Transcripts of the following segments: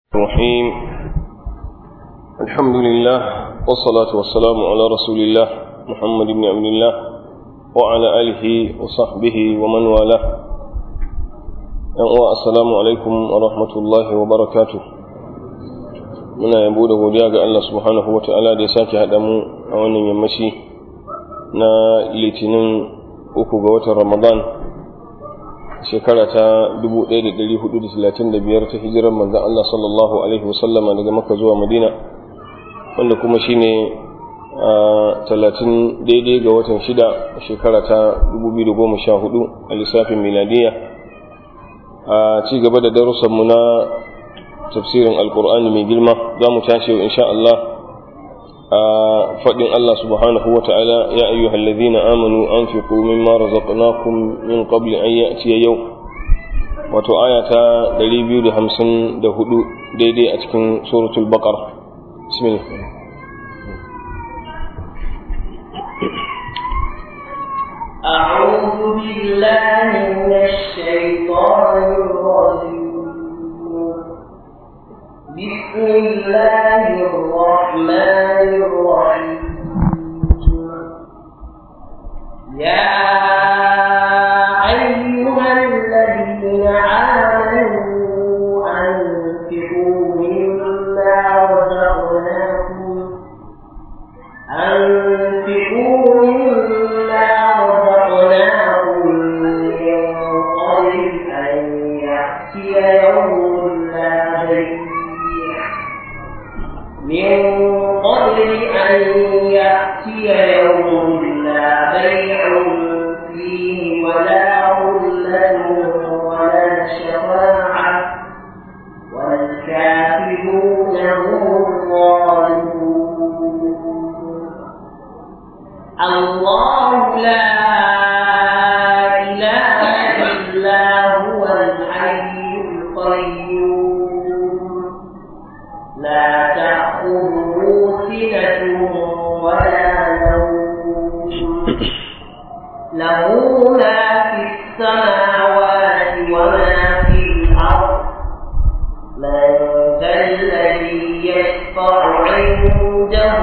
الرحيم الحمد لله والصلاة والسلام على رسول الله محمد بن عبد الله وعلى آله وصحبه ومن والاه السلام عليكم ورحمة الله وبركاته muna yabo da godiya ga Allah subhanahu wa ta'ala da ya sake haɗa mu a wannan yammaci na litinin uku ga watan ramadan shekara ta 1435 ta hijirar manzan Allah sallallahu Alaihi wasallama daga maka zuwa madina wanda kuma shine talatin daidai ga watan shida shekara ta 2014 a lissafin miladiya a ci gaba da darussanmu na tafsirin alkur'ani mai girma za mu tashi insha Allah a faɗin Allah subhanahu wa ta'ala ya ayyuhal ladhina amanu anfiqu mimma razaqnakum min qabli an ya'tiya yau wato aya ta 254 daidai a cikin suratul baqara bismillah أعوذ بالله من الشيطان الرجيم بسم الله الرحمن الرحيم يا أيها الذين آمنوا أنفقوا مما رزقناكم أنفقوا مما رزقناكم من قبل أن يأتي يوم لا بيع من قبل أن يأتي يوم لا بيع فيه ولا غلة ولا شفاعة والكافرون هم الظالمون الله لا إله إلا هو الحي القيوم لا تأخذه سنة ولا نوم له ما في السماوات وما في الأرض من ذا الذي يشفع عنده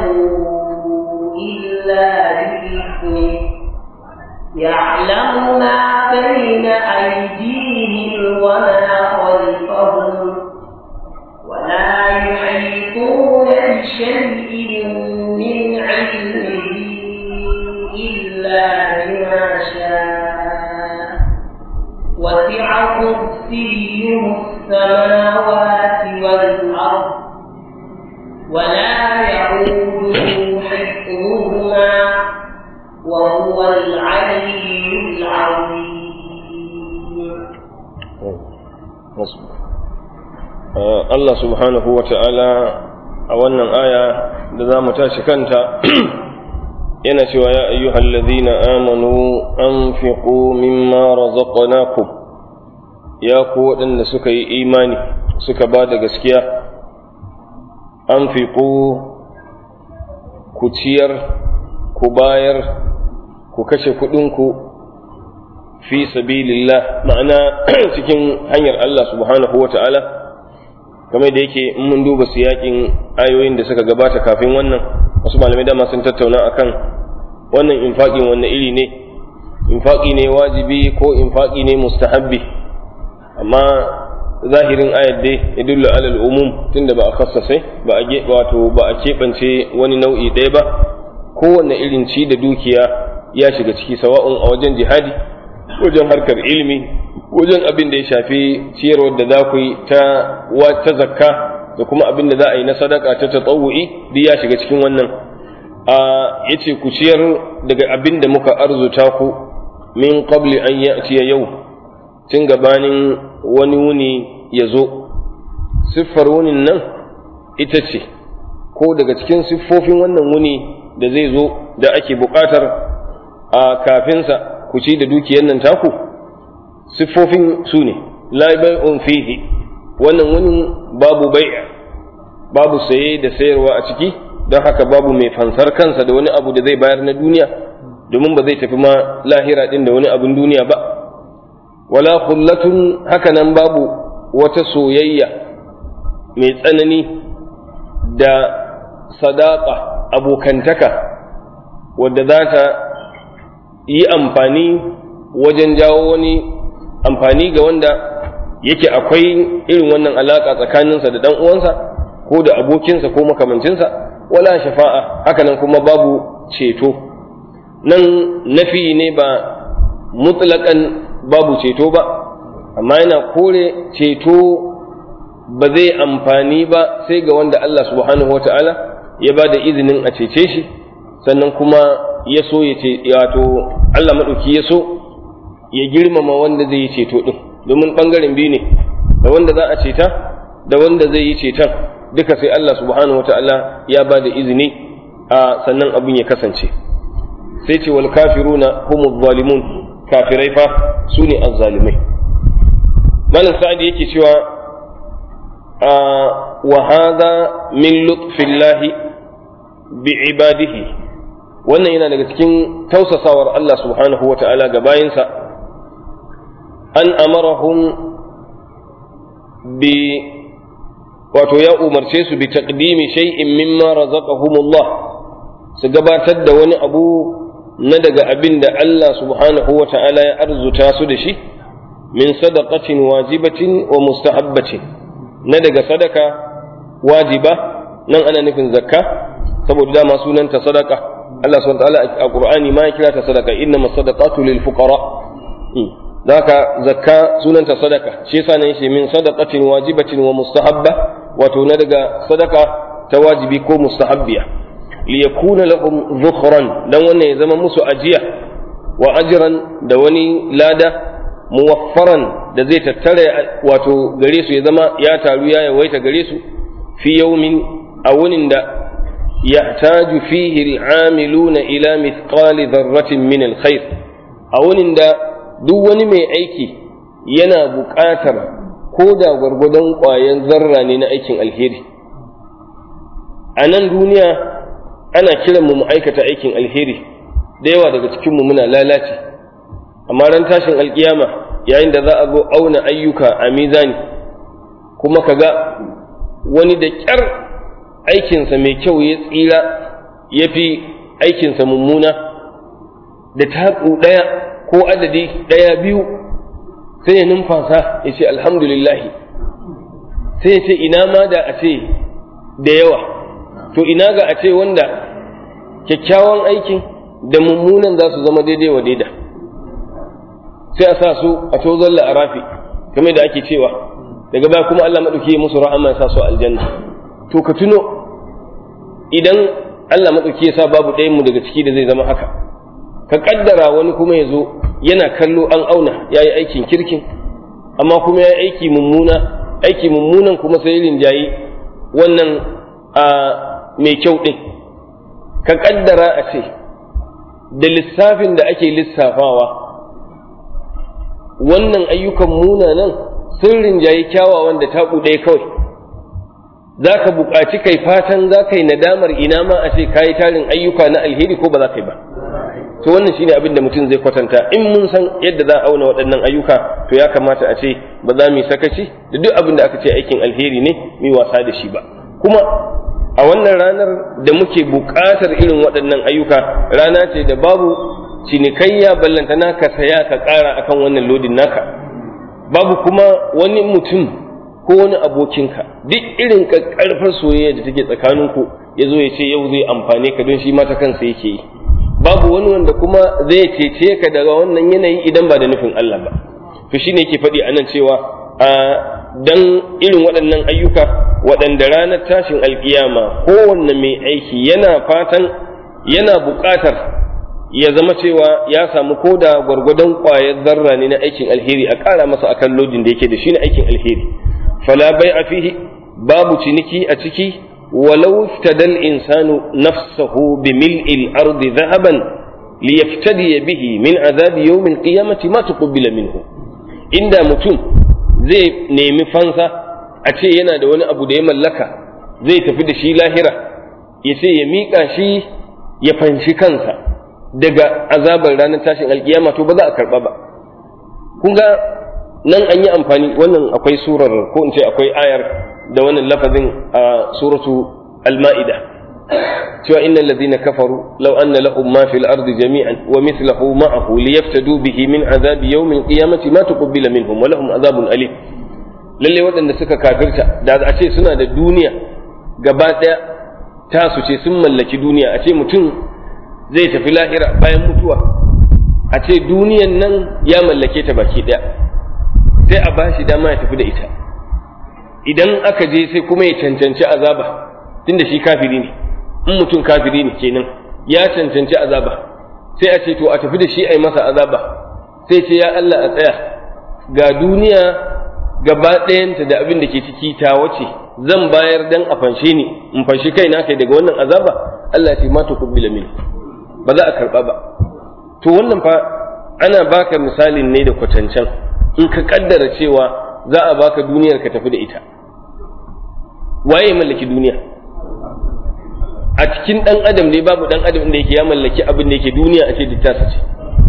إلا بإذنه يعلم ما بين أيديهم وما خلفهم ولا يحيطون بشيء من علمه إلا بما شاء وسع كرسيه السماوات والأرض ولا يعوده حفظهما وهو العلي العظيم Allah subhanahu wa ta'ala a wannan aya da za mu tashi kanta yana cewa ya ayyuhal ladhina amanu anfiqu mimma razaqnakum ya ku waɗanda suka yi imani suka ba da gaskiya anfiqu ku ciyar ku bayar ku kashe kuɗinku fi sabilillah ma'ana cikin hanyar Allah subhanahu wa ta'ala kamar da yake in mun duba siyakin ayoyin da suka gabata kafin wannan wasu malamai dama sun tattauna akan wannan infaqin wanne iri ne infaqi ne wajibi ko infaqi ne mustahabbi amma zahirin ayat dai ya dulla alal umum tunda ba a khassasai ba a wato ba a keɓance wani nau'i ɗaya ba kowanne irin ci da dukiya ya shiga ciki sawa'un a wajen jihadi wajen harkar ilimi wajen abin da ya shafi ciyarwar da za ku yi ta ta zakka da kuma abin da za a yi na sadaka ta tatawu'i duk ya shiga cikin wannan a yace ku ciyar daga abin da muka arzuta ku min qabli an ya'tiya yau tun gabanin wani wuni ya zo siffar wunin nan ita ce ko daga cikin siffofin wannan wuni da zai zo da ake buƙatar a kafinsa ku ci da dukiyar nan taku siffofin su ne la bai'un fihi wannan wani babu bai'a babu saye da sayarwa a ciki don haka babu mai fansar kansa da wani abu da zai bayar na duniya domin ba zai tafi ma lahira din da wani abin duniya ba wala khullatun haka nan babu wata soyayya mai tsanani da sadaka abokantaka wadda za ta yi amfani wajen jawo wani amfani ga wanda yake akwai irin wannan alaƙa tsakaninsa da ɗan uwansa ko da abokinsa ko makamancinsa wala shafa'a hakanan kuma babu ceto nan nafi ne ba mutlaƙan babu ceto ba amma yana kore ceto ba zai amfani ba sai ga wanda Allah subhanahu wa ta'ala ya ba da izinin a cece shi sannan kuma ya so ya ce wato Allah maɗauki ya so ya girmama wanda zai yi ceto ɗin domin ɓangaren biyu ne da wanda za a ceta da wanda zai yi ceton duka sai Allah subhanahu wa ta'ala ya ba da izini a sannan abin ya kasance sai ce wal kafiruna humu zalimun kafirai fa su ne azzalimai malam sa'adi yake cewa wa hadha min lutfillahi bi ibadihi wannan yana daga cikin tausasawar Allah subhanahu wa ta'ala ga bayinsa an amarahum bi wato ya umarce su bi taqdimi shay'in mimma razaqahumullah su gabatar da wani abu na daga abin da Allah subhanahu wa ta'ala ya arzuta su da shi min sadaqatin wajibatin wa mustahabbatin na daga sadaka wajiba nan ana nufin zakka saboda dama sunanta sadaka Allah subhanahu wa ta'ala a Qur'ani ma ya kira ta sadaka inna masadaqatu lil fuqara zaka zakka sunanta sadaka shi yasa ne shi min sadaqatin wajibatin wa mustahabba wato na daga sadaka ta wajibi ko mustahabbiya liyakuna lahum dhukhran dan wannan ya zama musu ajiya wa ajran da wani lada muwaffaran da zai tattara wato gare su ya zama ya taru ya yawaita gare su fi yawmin a wunin da yahtaju fihi al'amiluna ila mithqali dharratin min alkhair a wunin da duk wani mai aiki yana buƙatar ko da gwargwadon ƙwayan zarra ne na aikin alheri a nan duniya ana kiran mu mu aikata aikin alheri da yawa daga cikinmu muna lalace amma ran tashin alkiyama yayin da za a zo auna ayyuka a mizani kuma ka ga wani da ƙyar aikinsa mai kyau ya tsira ya fi aikinsa mummuna da taku ɗaya ko adadi ɗaya biyu sai ya numfasa ya ce alhamdulillahi sai ya ce ina ma da a ce da yawa to ina ga a ce wanda kyakkyawan aikin da mummunan za su zama daidai wa daida sai a sa su a tozon la'arafi kamar da ake cewa daga baya kuma Allah maɗauki ya musu rahama ya sa su aljanna to ka tuno idan Allah maɗauki ya sa babu ɗayan mu daga ciki da zai zama haka ka kaddara wani kuma ya zo yana kallo an auna ya yi aikin kirkin amma kuma ya yi aiki mummuna aiki mummunan kuma sai rinjayi wannan a mai kyau ɗin ka kaddara a ce da lissafin da ake lissafawa wannan ayyukan munanan sun rinjayi kyawawan da taɓu ɗaya kawai za ka buƙaci kai fatan za ka yi nadamar ina ma a ce ka yi tarin ayyuka na alheri ko ba za ka yi ba to wannan shine abin da mutum zai kwatanta in mun san yadda za a auna waɗannan ayyuka to ya kamata a ce ba za mu yi sakaci da duk abin da aka ce aikin alheri ne mu yi wasa da shi ba kuma a wannan ranar da muke buƙatar irin waɗannan ayyuka rana ce da babu cinikayya ballantana ka saya ka ƙara akan wannan lodin naka babu kuma wani mutum ko wani abokinka duk irin ƙarfar soyayya da take tsakaninku ya zo ya ce yau zai amfane ka don shi ma ta kansa yake yi babu wani wanda kuma zai cece ka daga wannan yanayi idan ba da nufin Allah ba to shine yake faɗi a nan cewa a dan irin waɗannan ayyuka waɗanda ranar tashin alkiyama kowanne mai aiki yana fatan yana buƙatar ya zama cewa ya samu ko da gwargwadon ƙwayar zarra ne na aikin alheri a ƙara masa akan lodin da yake da shi na aikin alheri fala bai a fihi babu ciniki a ciki ولو افتدى الإنسان نفسه بملء الأرض ذهبا ليفتدي به من عذاب يوم القيامة ما تقبل منه إن متون زي نيمي فانسا أتي ينا da wani abu da ya mallaka zai tafi da shi lahira ya ce ya miƙa shi ya fanshi kansa daga azabar ranar tashin alkiyama to ba za a karɓa ba kun ga nan an yi amfani wannan akwai surar ko in ce akwai ayar da wannan lafazin a suratu al-ma'ida cewa innal ladhina kafaru law anna lahum ma fil ardi jami'an wa mithluhu ma'ahu liyaftadu bihi min azabi yawm al-qiyamati ma tuqbila minhum wa lahum azabun alim lalle waɗanda suka kafirta da a ce suna da duniya gaba ɗaya tasu ce sun mallaki duniya a ce mutum zai tafi lahira bayan mutuwa a ce duniyan nan ya mallake ta baki ɗaya sai a bashi dama ya tafi da ita idan aka je sai kuma ya cancanci azaba tunda shi kafiri ne in mutum kafiri ne kenan ya cancanci azaba sai a ce to a tafi da shi a yi masa azaba sai ce ya Allah a tsaya ga duniya gaba ɗayanta da abin da ke ciki ta wace zan bayar dan a fanshe ni in fanshi kaina kai daga wannan azaba Allah ya ce ma tuqbila min ba za a karba ba to wannan fa ana baka misalin ne da kwatancan in ka kaddara cewa za a baka duniyar ka tafi da ita waye mallaki duniya a cikin dan adam ne babu dan adam da yake ya mallaki abin da yake duniya a ce dittasa ce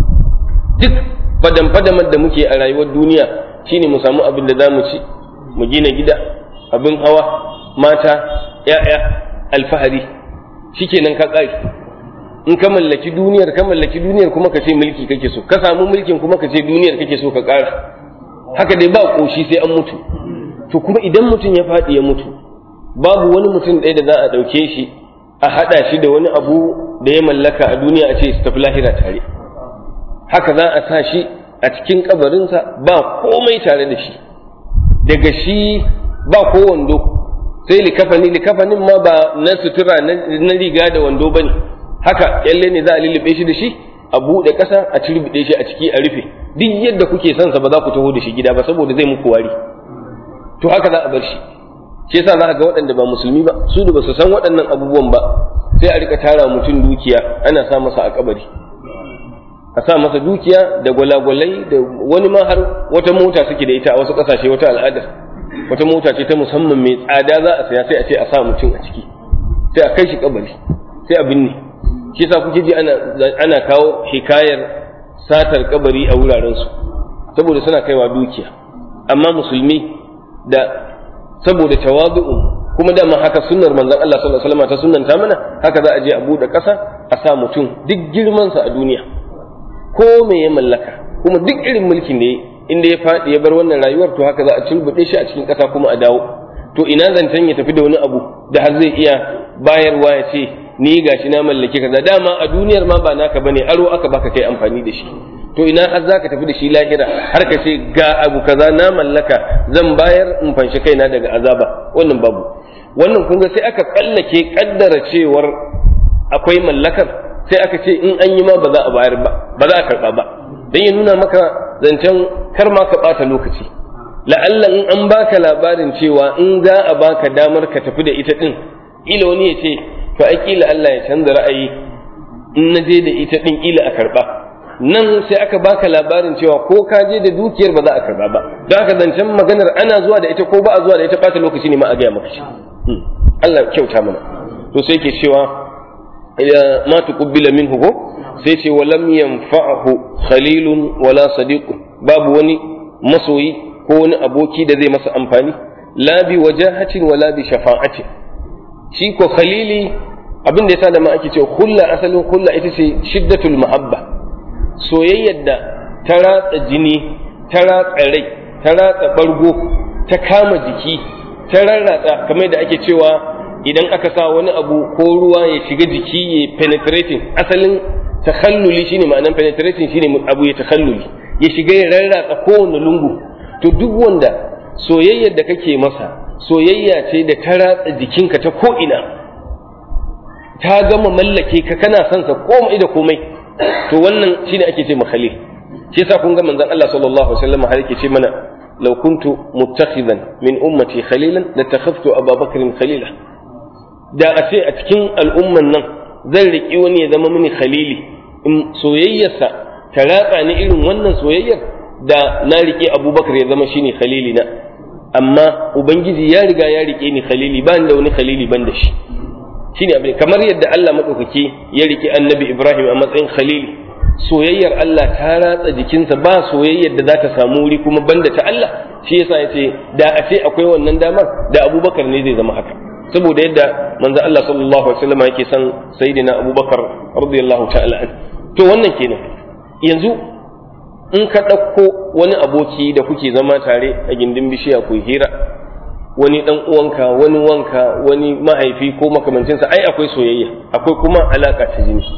duk fadan fadamar da muke a rayuwar duniya shine mu samu abin da za mu ci mu gina gida abin hawa mata ya'ya alfahari shikenan ka ƙari in ka mallaki duniyar ka mallaki duniyar kuma ka ce mulki kake so ka samu mulkin kuma ka ce duniyar kake so ka ƙara haka dai ba ƙoshi sai an mutu to kuma idan mutum ya faɗi ya mutu babu wani mutum ɗaya da za a ɗauke shi a haɗa shi da wani abu da ya mallaka a duniya a ce su tafi lahira tare haka za a sa shi a cikin kabarinsa ba komai tare da shi daga shi ba ko wando sai likafani likafanin ma ba na sutura na riga da wando bane haka kyalle ne za a lullube shi da shi a buɗe ƙasa a cirbiɗe shi a ciki a rufe duk yadda kuke son sa ba za ku taho da shi gida ba saboda zai muku wari to haka za a bar shi shi yasa za ka ga waɗanda ba musulmi ba su da ba su san waɗannan abubuwan ba sai a rika tara mutum dukiya ana sa masa a kabari a sa masa dukiya da gwalagwalai da wani ma har wata mota suke da ita a wasu ƙasashe wata al'adar wata mota ce ta musamman mai tsada za a saya sai a ce a sa mutum a ciki sai a kai shi kabari sai a binne shi yasa kuke ji ana ana kawo hikayar satar kabari a wuraren su saboda suna kaiwa dukiya amma musulmi da saboda tawadu'u kuma dama haka sunnar manzon Allah sallallahu alaihi wasallam ta sunnanta mana haka za a je a bude ƙasa a sa mutum duk girman sa a duniya ko me ya mallaka kuma duk irin mulkin da inda ya faɗi ya bar wannan rayuwar to haka za a turbuɗe shi a cikin ƙasa kuma a dawo to ina zancen ya tafi da wani abu da har zai iya bayarwa ya ce ni gashi na mallake kaza dama a duniyar ma ba naka bane aro aka baka kai amfani da shi to ina har zaka tafi da shi lahira har ka ce ga abu kaza na mallaka zan bayar in fanshi kaina daga azaba wannan babu wannan kun ga sai aka kallake kaddara cewar akwai mallakar sai aka ce in an yi ma ba za a bayar ba ba za a karba ba dan ya nuna maka zancen kar ma ka bata lokaci la'alla in an baka labarin cewa in za a baka damar ka tafi da ita din ila wani ya ce to ai kila Allah ya canza ra'ayi in na je da ita din kila a karba nan sai aka baka labarin cewa ko ka je da dukiyar ba za a karba ba don haka zancen maganar ana zuwa da ita ko ba a zuwa da ita bata lokaci ne ma a gaya maka shi Allah kyauta mana to sai ke cewa ma tuqbila minhu ko sai ce walam yanfa'hu khalilun wala sadiqun babu wani masoyi ko wani aboki da zai masa amfani la bi wajahatin wala bi shafa'atin shi ko khalili abin da yasa da ma ake cewa hulla asalin hulla ita ce shiddatul mahabba soyayyar da ta ratsa jini ta ratsa rai ta ratsa bargo ta kama jiki ta rarratsa kamar da ake cewa idan aka sa wani abu ko ruwa ya shiga jiki ya penetrating asalin takhalluli shine ma'anan penetrating shine abu ya takhalluli ya shiga ya rarratsa kowane lungu to duk wanda soyayyar da kake masa soyayya ce da ta ratsa jikinka ta ko'ina ta gama mallake ka kana son sa komai da komai to wannan shine ake ce makhalil shi yasa kun ga manzon Allah sallallahu alaihi wasallam har yake ce mana law kuntu muttakhidan min ummati khalilan latakhaftu Abu Bakr khalila da a ce a cikin al'umman nan zan riki wani ya zama mini khalili in soyayyarsa ta ratsa ni irin wannan soyayyar da na rike Abubakar ya zama shine khalilina amma ubangiji ya riga ya rike ni khalili ba da wani khalili ban da shi shine abin kamar yadda Allah madaukaki ya rike annabi Ibrahim a matsayin khalili soyayyar Allah ta ratsa jikinsa ba soyayyar da za ta samu wuri kuma banda ta Allah shi yasa ya ce da a ce akwai wannan damar da abubakar ne zai zama haka saboda yadda manzo Allah sallallahu alaihi wasallam yake son sayyidina abubakar radiyallahu ta'ala an to wannan kenan yanzu in ka ɗauko wani aboki da kuke zama tare a gindin bishiya ku hira wani dan uwanka wani wanka wani mahaifi ko makamancinsa ai akwai soyayya akwai kuma alaka ta jini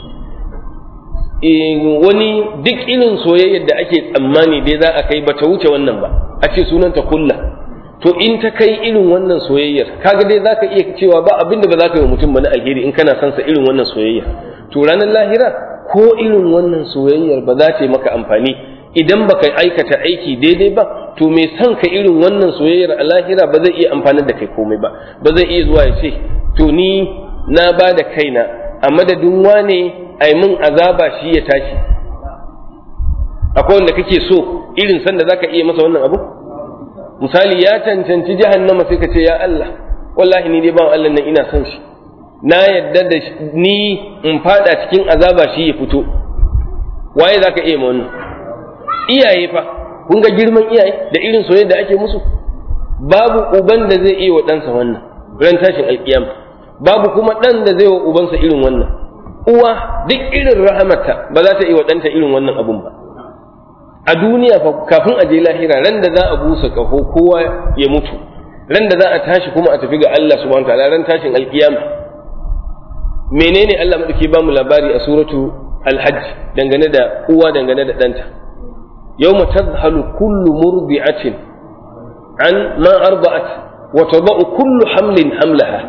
wani duk irin soyayyar da ake tsammani dai za a kai ba ta wuce wannan ba a ce sunanta kulla to in ta kai irin wannan soyayyar kaga dai zaka iya cewa ba abin da ba za ka yi wa mutum ba na alheri in kana son sa irin wannan soyayya to ranar lahira ko irin wannan soyayyar ba za ta yi maka amfani idan baka aikata aiki daidai ba to me son ka irin wannan soyayyar a lahira ba zai iya amfanar da kai komai ba ba zai iya zuwa ya ce to ni na ba da kaina a madadin wane ai mun azaba shi ya tashi akwai wanda kake so irin sanda zaka iya masa wannan abu misali ya cancanci jahannama sai ka ce ya Allah wallahi ni dai ban Allah nan ina son shi na yadda da ni in fada cikin azaba shi ya fito waye zaka iya ma wannan iyaye fa kun ga girman iyaye da irin soyayya da ake musu babu uban da zai iya wa ɗansa wannan ran tashin alkiyama babu kuma ɗan da zai wa ubansa irin wannan uwa duk irin rahamarta ba za ta iya wa ɗanta irin wannan abun ba a duniya fa kafin a je lahira ran da za a busa kaho kowa ya mutu ran da za a tashi kuma a tafi ga Allah subhanahu wataala ran tashin alkiyama menene Allah madauki ba mu labari a suratu alhajj dangane da uwa dangane da ɗanta yawma tadhalu kullu murdi'atin an ma arda'at wa tada'u kullu hamlin hamlaha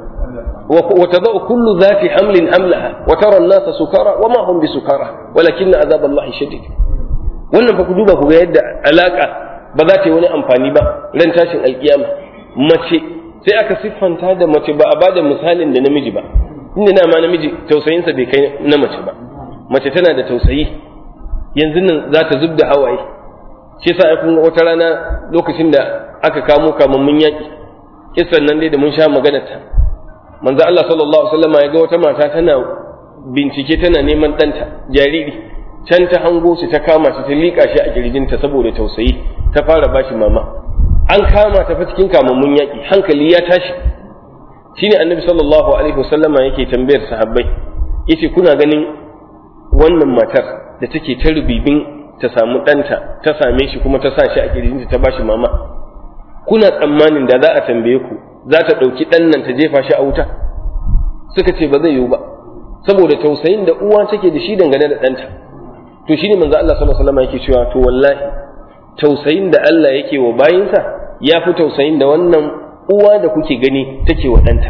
وتضع كل ذات حمل حملها وترى الناس سكارى وما هم بسكارى ولكن عذاب الله شديد wannan fa ku duba ku ga yadda alaka ba za ta yi wani amfani ba ran tashin alkiyama mace sai aka siffanta da mace ba a bada misalin da namiji ba inda na ma namiji tausayinsa bai kai na mace ba mace tana da tausayi yanzu nan za ta zub da hawaye shi yasa kun wata rana lokacin da aka kamo kamammun yaƙi kissan nan dai da mun sha maganar ta manzo Allah sallallahu alaihi wasallam ya ga wata mata tana bincike tana neman ɗanta jariri can ta hango shi ta kama shi ta liƙa shi a kirjinta saboda tausayi ta fara bashi mama an kama ta fa cikin kamammun yaƙi hankali ya tashi shine annabi sallallahu alaihi wasallama yake tambayar sahabbai yace kuna ganin wannan matar da take ta rubibin ta samu ɗanta ta same shi kuma ta sa shi a kirjinta ta bashi mama kuna tsammanin da za a tambaye ku za ta ɗauki ɗan nan ta jefa shi a wuta suka ce ba zai yiwu ba saboda tausayin da uwa take da shi dangane da ɗanta to shi ne manzo Allah sallallahu alaihi wasallam yake cewa to wallahi tausayin da Allah yake wa bayinsa ya fi tausayin da wannan uwa da kuke gani take wa ɗanta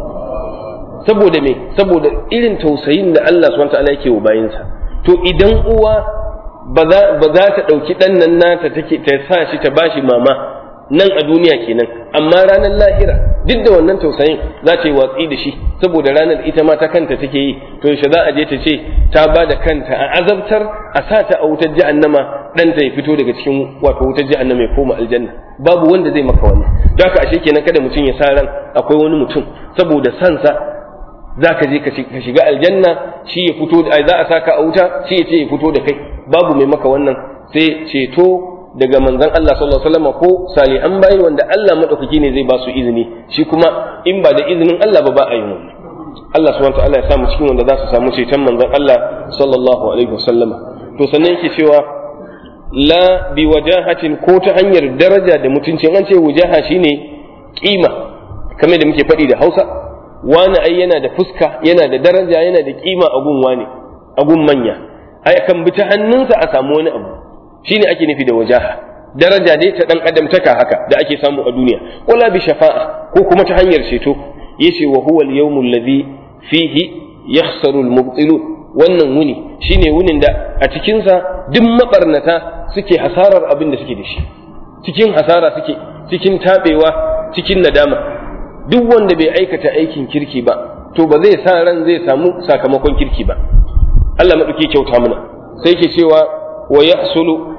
saboda me saboda irin tausayin da Allah subhanahu wataala yake wa bayinsa to idan uwa ba za ta ɗauki ɗan nan nata take ta sa shi ta bashi mama nan a duniya kenan amma ranar lahira duk da wannan tausayin za ta yi watsi da shi saboda ranar ita ma ta kanta take yi to yaushe za a je ta ce ta ba da kanta a azabtar a sa ta a wutar jahannama ɗanta ya fito daga cikin wato wutar jahannama ya koma aljanna babu wanda zai maka wannan don haka ashe kenan kada mutum ya sa ran akwai wani mutum saboda sansa za ka je ka shiga aljanna shi ya fito da za a saka a wuta shi ya ce ya fito da kai babu mai maka wannan sai ceto daga manzon Allah sallallahu alaihi wasallam ko salihan bayi wanda Allah madaukaki ne zai ba su izini shi kuma in ba da izinin Allah ba ba a yi wannan Allah subhanahu wataala ya samu cikin wanda za su samu ceton manzon Allah sallallahu alaihi wasallam to sannan yake cewa la bi wajahatin ko ta hanyar daraja da mutunci an ce wajaha shine kima kamar da muke faɗi da Hausa wani ai yana da fuska yana da daraja yana da kima a gun wani a gun manya ai kan bi ta hannunsa a samu wani abu shine ake nufi da wajaha daraja dai ta dan adamtaka haka da ake samu a duniya wala bi shafa'a ko kuma ta hanyar ceto yace wa huwa al-yawmu alladhi fihi yakhsaru al-mubtilun wannan wuni shine wunin da a cikin sa duk mabarnata suke hasarar abin da suke da shi cikin hasara suke cikin tabewa cikin nadama duk wanda bai aikata aikin kirki ba to ba zai sa ran zai samu sakamakon kirki ba Allah maɗauki kyauta mana sai ke cewa wa yahsulu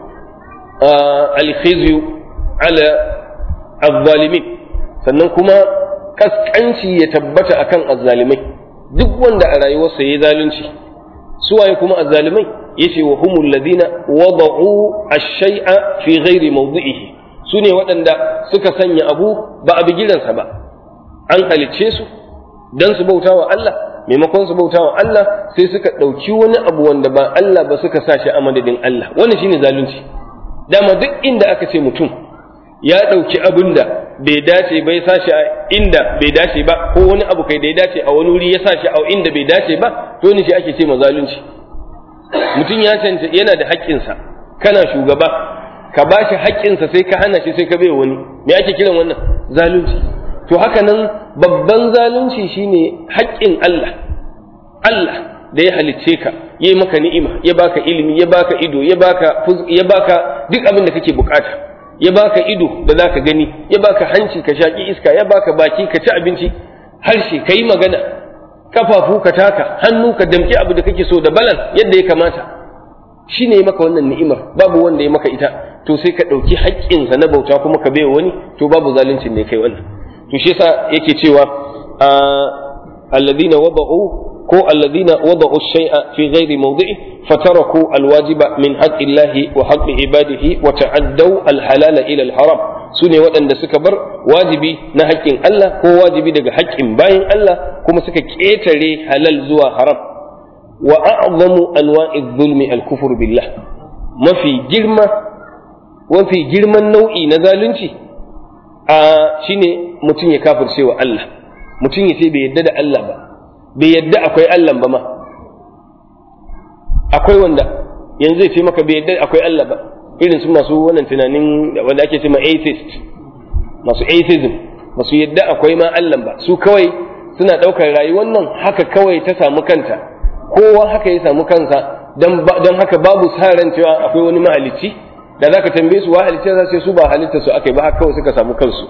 alkhizyu ala azzalimin sannan kuma kaskanci ya tabbata akan azzalimai duk wanda a rayuwarsa ya zalunci suwaye kuma azzalimai yace wa humul ladina wada'u ash-shay'a fi ghairi mawdi'ihi sune waɗanda suka sanya abu ba a bigiransa ba an halicce su dan su bauta wa Allah maimakon su bauta wa Allah sai suka ɗauki wani abu wanda ba Allah ba suka sa shi a madadin Allah wannan shine zalunci dama duk inda aka ce mutum ya ɗauki abin da bai dace bai sa shi a inda bai dace ba ko wani abu kai da ya dace a wani wuri ya sa shi a inda bai dace ba to ne shi ake ce ma zalunci mutum ya canta yana da haƙƙinsa kana shugaba ka ba shi haƙƙinsa sai ka hana shi sai ka bai wani me ake kiran wannan zalunci to haka nan babban zalunci shine haƙƙin Allah Allah da ya halicce ka ya maka ni'ima ya baka ilimi ya baka ido ya baka ya baka duk abin da kake bukata ya baka ido da zaka gani ya baka hanci ka shaki iska ya baka baki ka ci abinci harshe ka yi magana kafafu ka taka hannu ka damƙi abu da kake so da balan yadda ya kamata shi ne maka wannan ni'imar babu wanda ya maka ita to sai ka ɗauki haƙƙinsa na bauta kuma ka baiwa wani to babu zaluncin ne kai wannan to shi yasa yake cewa alladhina wada'u ko alladhina wada'u shay'a fi ghairi mawdi'i fataraku alwajiba min haqqillahi wa haqqi ibadihi wa ta'addaw alhalala ila alharam sune waɗanda suka bar wajibi na haƙƙin Allah ko wajibi daga haƙƙin bayin Allah kuma suka ƙetare halal zuwa haram wa a'zamu anwa'i zulmi al-kufr billah mafi girma mafi girman nau'i na zalunci a shine mutum ya kafirce wa Allah mutum ya ce bai yadda da Allah ba bai yadda akwai Allah ba ma akwai wanda yanzu zai ce maka bai yadda akwai Allah ba irin su masu wannan tunanin wanda ake ce ma atheist masu atheism masu yadda akwai ma Allah ba su kawai suna ɗaukar rayuwar nan haka kawai ta samu kanta kowa haka ya samu kansa don haka babu sa ran cewa akwai wani mahalicci da zaka tambaye su wa halicci za su su ba halitta su akai ba haka kawai suka samu kansu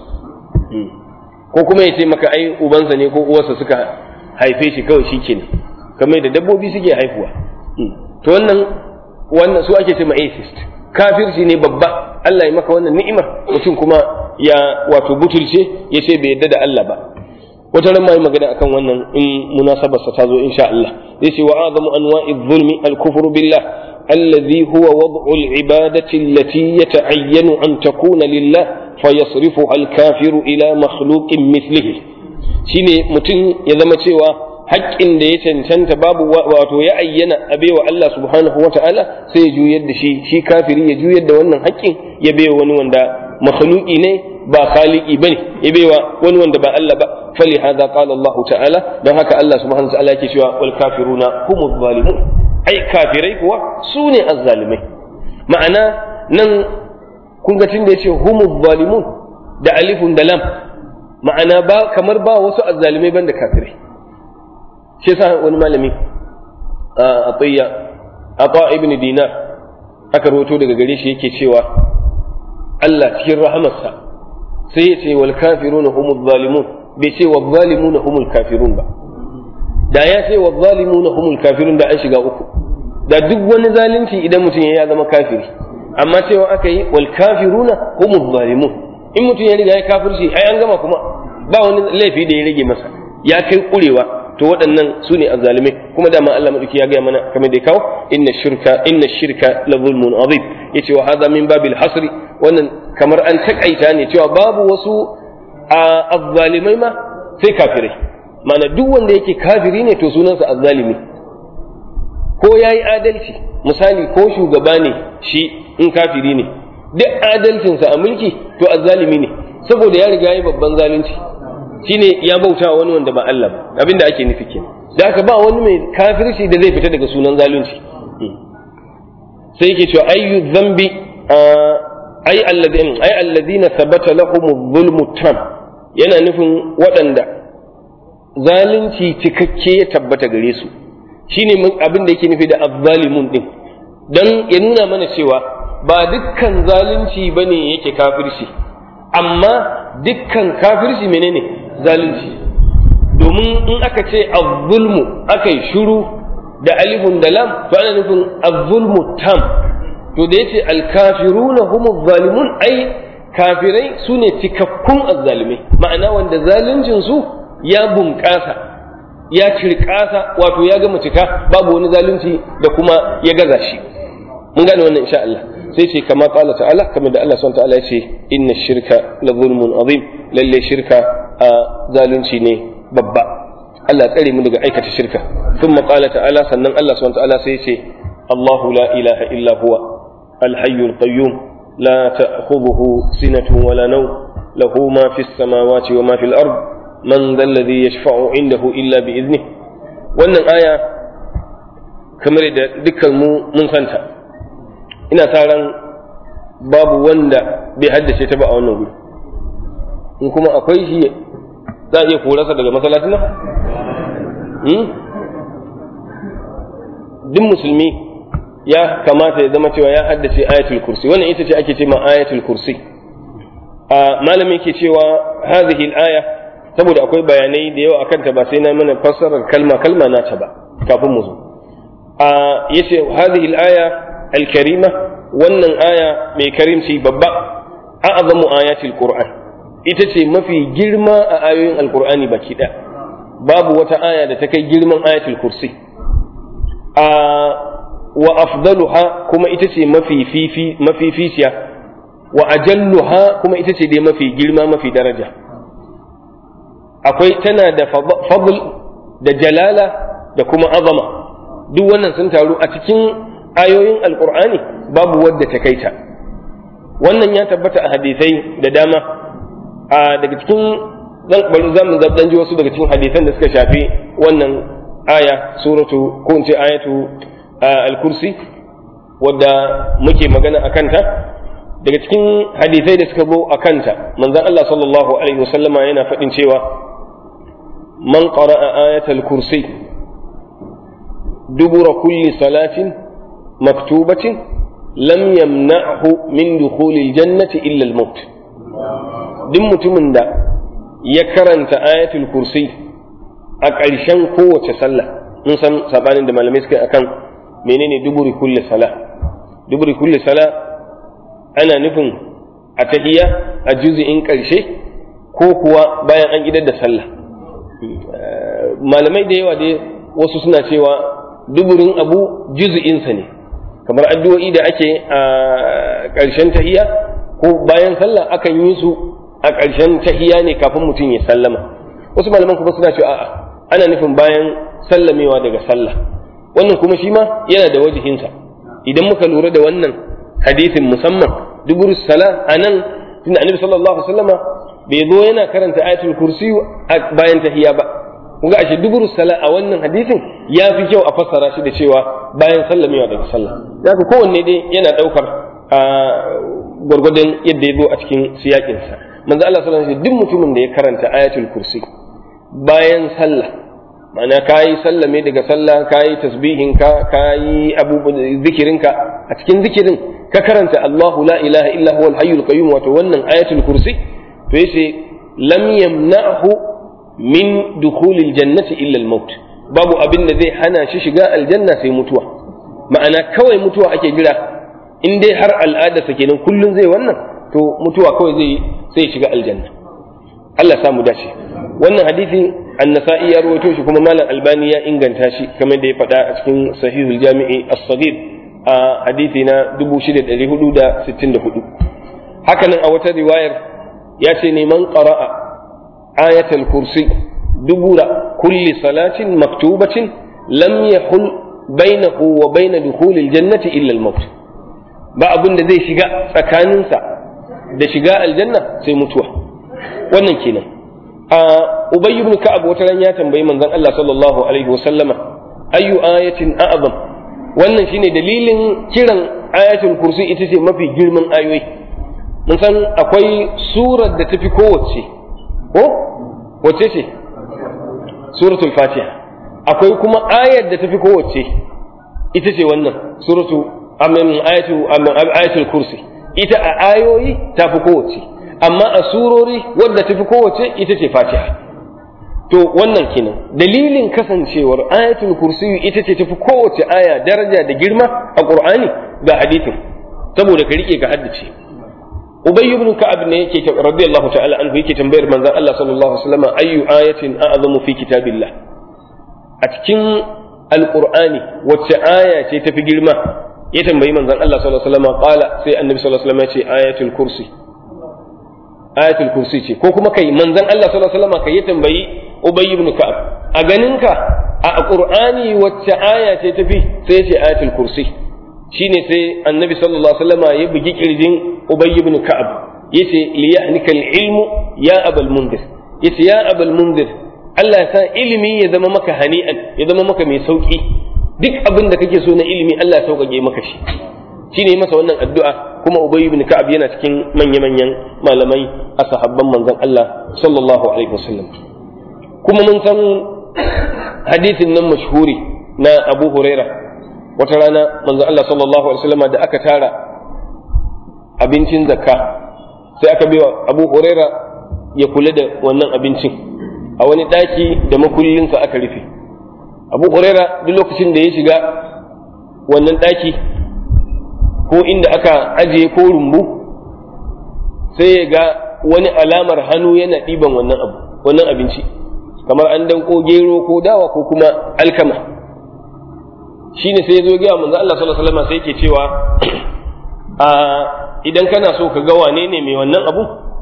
ko kuma ya ce maka ai ubansa ne ko uwarsa suka haife shi kawai shi kenan kamar da dabbobi suke haihuwa to wannan wannan su ake ce ma atheist kafirci ne babba Allah ya maka wannan ni'imar mutum kuma ya wato butulce ya ce bai yadda da Allah ba wata ran mai magana akan wannan in munasabar sa tazo insha Allah yace wa azamu anwa'i dhulmi al-kufru billah alladhi huwa wad'u al-ibadati allati yata'ayyanu an takuna lillah fayasrifuha al-kafiru ila makhluqin mithlihi shine mutum ya zama cewa haƙƙin da ya cancanta babu wato ya ayyana a baiwa Allah subhanahu wa ta'ala sai ya juyar da shi shi kafiri ya juyar da wannan haƙƙin ya baiwa wani wanda makhluqi ne ba khaliqi bane ya baiwa wani wanda ba Allah ba fali hada qala Allah ta'ala don haka Allah subhanahu wa ta'ala yake cewa wal kafiruna humuz zalimun ai kafirai kuwa su ne azzalimai ma'ana nan kun ga tunda yace humuz zalimun da alifun da lam ma'ana ba kamar ba wasu azzalimai banda kafirai shi yasa wani malami a atiyya ata ibn dinar aka rawato daga gare shi yake cewa Allah cikin rahamarsa sai ya ce wal kafiruna humuz zalimun bai ce wal zalimuna humul kafirun ba da ya ce wal zalimuna humul kafirun da an shiga uku da duk wani zalunci idan mutum ya zama kafiri amma cewa aka yi wal kafiruna humuz zalimun in mutum ya riga ya kafirci ai an gama kuma ba wani laifi da ya rage masa ya kai kurewa to waɗannan su ne azzalimai kuma dama Allah madauki ya gaya mana kamar da ya kawo inna shirka inna shirka la zulmun azim yace wa hadha min babil hasri wannan kamar an takaita ne cewa babu wasu azzalimai ma sai kafirai mana duk wanda yake kafiri ne to sunansa azzalimi ko yayi adalci misali ko shugaba ne shi in kafiri ne duk adalcinsa a mulki to azzalimi ne saboda ya riga ya babban zalunci shine ya bauta wani wanda ba Allah ba abinda ake nufi kenan da haka ba wani mai kafirci da zai fita daga sunan zalunci sai yake cewa ayyu dhanbi ay alladhina ay alladhina thabata lahum dhulmu tam yana nufin waɗanda zalunci cikakke ya tabbata gare su shine abin da yake nufi da azzalimun din dan ya nuna mana cewa ba dukkan zalunci bane yake kafirci amma dukkan kafirci menene zalunci domin in aka ce azzulmu aka yi shuru da alifun da lam to ana nufin azzulmu tam to da yace alkafiruna humu zalimun ai kafirai su ne cikakkun azzalimai ma'ana wanda zaluncin su ya bunƙasa ya cirkasa wato ya gama cika babu wani zalunci da kuma ya gaza shi mun gane wannan insha Allah sai ce kama qala ta'ala kamar da Allah subhanahu ta'ala ya ce inna shirka la zulmun azim lalle shirka a zalunci ne babba Allah tsare mu daga aikata shirka thumma qala ta'ala sannan Allah subhanahu ta'ala sai ya ce Allahu la ilaha illa huwa al-hayyul qayyum la ta'khudhuhu sinatun wala nawm lahu ma fis samawati wa ma fil ard man dhal ladhi yashfa'u indahu illa bi idnihi wannan aya kamar da dukkan mu mun santa ina sa ran babu wanda bai haddace ta ba a wannan guri in kuma akwai shi za a iya korarsa daga masallacin nan duk musulmi ya kamata ya zama cewa ya haddace ayatul kursi wannan ita ce ake ce ma ayatul kursi a malami ke cewa hadhihi al-aya saboda akwai bayanai da yawa akan ta ba sai na mana fassarar kalma kalma na ta ba kafin mu zo a yace hadhihi al-aya al-karima wannan aya mai karimci babba a'zamu ayatil qur'an ita ce mafi girma a ayoyin alqur'ani baki ɗaya babu wata aya da ta kai girman ayatul kursi a wa afdaluha kuma ita ce mafi fifi mafi ficiya wa ajalluha kuma ita ce dai mafi girma mafi daraja akwai tana da fadl da jalala da kuma azama duk wannan sun taru a cikin ayoyin alkur'ani babu wadda ta kaita wannan ya tabbata a hadisai da dama a daga cikin zan bari zamu zabdan ji wasu daga cikin hadisan da suka shafi wannan aya suratu ko in ce ayatu al-kursi wadda muke magana a kanta daga cikin hadisai da suka zo a kanta manzon Allah sallallahu alaihi wasallama yana faɗin cewa man qara'a ayatal kursi dubura kulli salatin maktubatin lam yamna'hu min dukhulil jannati illa al-maut duk mutumin da ya karanta ayatul kursi a ƙarshen kowace sallah mun san sabanin da malamai suka akan menene duburi kulli sala duburi kulli sala ana nufin a tahiyya a juz'in ƙarshe ko kuwa bayan an idar da sallah malamai da yawa dai wasu suna cewa duburin abu juz'insa ne kamar addu'o'i da ake a ƙarshen tahiyya ko bayan sallah akan yi su a ƙarshen tahiyya ne kafin mutum ya sallama wasu malaman kuma suna cewa a'a ana nufin bayan sallamewa daga sallah wannan kuma shi ma yana da wajihinsa idan muka lura da wannan hadisin musamman dubur sala anan tunda annabi sallallahu alaihi wasallama bai zo yana karanta ayatul kursi bayan tahiyya ba kun ga ashe dubur sala a wannan hadisin ya fi kyau a fassara shi da cewa bayan sallamewa daga sallah zaka kowanne dai yana daukar gwargwadon yadda ya zo a cikin siyakinsa manzo Allah sallallahu alaihi wasallam duk mutumin da ya karanta ayatul kursi bayan sallah ma'ana kayi sallame daga sallah kayi tasbihin ka kayi abubuwan zikirin ka a cikin zikirin ka karanta Allahu la ilaha illa huwal hayyul qayyum wato wannan ayatul kursi to yace lam yamna'hu min dukhulil jannati illa al-maut babu abin da zai hana shi shiga aljanna sai mutuwa ma'ana kawai mutuwa ake jira in dai har al'adarsa kenan kullun zai wannan to mutuwa kawai zai sai shiga aljanna Allah samu dace wannan hadisi annasa'i ya rawaito shi kuma malam albani ya inganta shi kamar da ya faɗa a cikin sahihul jami'i as-saghir a hadisi na 6464 hakanan a wata riwayar ya ce neman qara'a ayatul kursi dubura kulli salatin maktubatin lam yahul bainahu wa bain dukhulil jannati illa al-maut ba abin da zai shiga tsakaninsa da shiga aljanna sai mutuwa wannan kenan a ubay ibn ka'ab wata ran ya tambayi manzon Allah sallallahu alaihi wa sallama ayu ayatin a'zam wannan shine dalilin kiran ayatul kursi ita ce mafi girman ayoyi mun san akwai surar da tafi kowace ko wace ce suratul fatiha akwai kuma ayar da tafi kowace ita ce wannan suratu amin ayatu ayatul kursi ita a ayoyi tafi kowace amma a surori wadda tafi kowace ita ce fatiha to wannan kenan dalilin kasancewar ayatul kursi ita ce tafi kowace aya daraja da girma a qur'ani ga hadithin saboda ka rike ka haddace ubay ibn ka'ab ne yake radiyallahu ta'ala anhu yake tambayar manzon Allah sallallahu alaihi wasallam ayu ayatin a'zamu fi kitabillah a cikin alqur'ani wacce aya ce tafi girma ya tambayi manzon Allah sallallahu alaihi wasallam qala sai annabi sallallahu alaihi wasallam ya ce ayatul kursi ayatul kursi ce ko kuma kai manzon Allah sallallahu alaihi wasallam kai ya tambayi ubay ibn ka'ab a ganinka a qur'ani wacce aya ce tafi sai ya ce ayatul kursi shine sai annabi sallallahu alaihi wasallam ya bugi kirjin ubay ibn ka'ab yace li yahnika ilmu ya abal mundir yace ya abal mundir Allah ya sa ilimi ya zama maka hani'an ya zama maka mai sauki duk abin da kake so na ilimi Allah ya sauƙaƙe maka shi shine masa wannan addu'a kuma ubay ibn ka'ab yana cikin manya-manyan malamai a sahabban manzon Allah sallallahu alaihi wasallam kuma mun san hadisin nan mashhuri na Abu Huraira wata rana manzon Allah sallallahu alaihi wasallam da aka tara abincin zakka sai aka biya Abu Huraira ya kula da wannan abincin a wani ɗaki da makullinsa aka rufe Abu Huraira duk lokacin da ya shiga wannan ɗaki ko inda aka ajiye ko rumbu sai ya ga wani alamar hannu yana ɗiban wannan abu wannan abinci kamar an danko gero ko dawa ko kuma alkama shine sai ya zo gaya manzo Allah sallallahu alaihi wasallam sai yake cewa a idan kana so ka ga wane ne mai wannan abu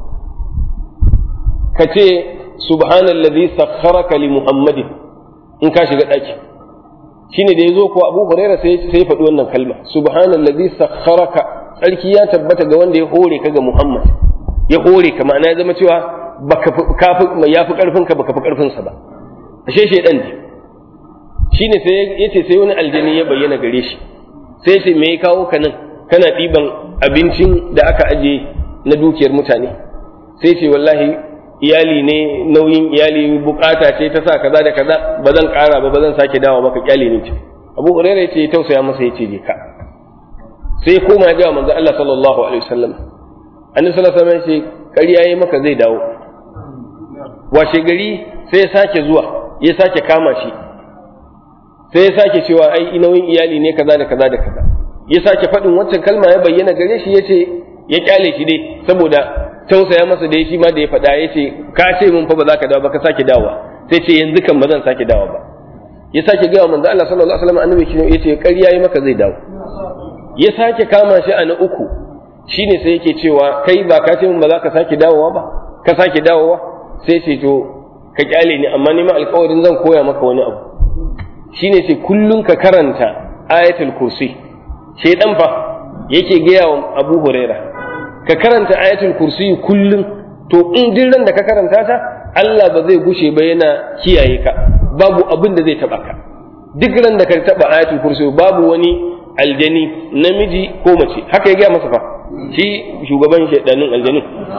ka ce subhanallazi sakharaka li muhammadin in ka shiga ɗaki shine da ya zo ko abu huraira sai sai faɗi wannan kalma subhanallazi sakharaka tsarki ya tabbata ga wanda ya hore ka ga muhammad ya hore ka ma'ana ya zama cewa baka kafi ya fi karfin ka baka fi karfin sa ba ashe shedan ne shine sai yace sai wani aljani ya bayyana gare shi sai ce me ya kawo ka nan kana ɗiban abincin da aka aje na dukiyar mutane sai ce wallahi iyali ne nauyin iyali bukata ce ta sa kaza da kaza ba zan kara ba ba zan sake dawo maka kyale ne ce abu huraira ya ce ya tausaya masa ya ce je ka sai koma ya ga manzo Allah sallallahu alaihi wasallam annabi sallallahu alaihi wasallam ya ce ƙarya yayi maka zai dawo washe gari sai ya sake zuwa ya sake kama shi sai ya sake cewa ai nauyin iyali ne kaza da kaza da kaza ya sake faɗin waccan kalma ya bayyana gare shi ya ce ya kyale shi dai saboda tausaya masa da shi ma da ya faɗa ya ce ka ce mun fa ba za ka dawo ba ka sake dawowa sai ce yanzu kan ba zan sake dawo ba ya sake gaya manzo Allah sallallahu alaihi wasallam annabi ya ce ƙarya yi maka zai dawo ya sake kama shi a na uku shine sai yake cewa kai ba ka ce mun ba za ka sake dawowa ba ka sake dawowa sai ce to ka kyale ni amma ni ma alƙawarin zan koya maka wani abu shine sai kullun ka karanta ayatul kursi shaydan fa yake gaya wa Abu Huraira ka karanta ayatul kursi kullum to in duk ran da ka karanta ta Allah ba zai gushe ba yana kiyaye ka babu abin da zai taba ka duk ran da ka taba ayatul kursi babu wani aljani namiji ko mace haka ya gaya masa fa shi shugaban shaidanin aljani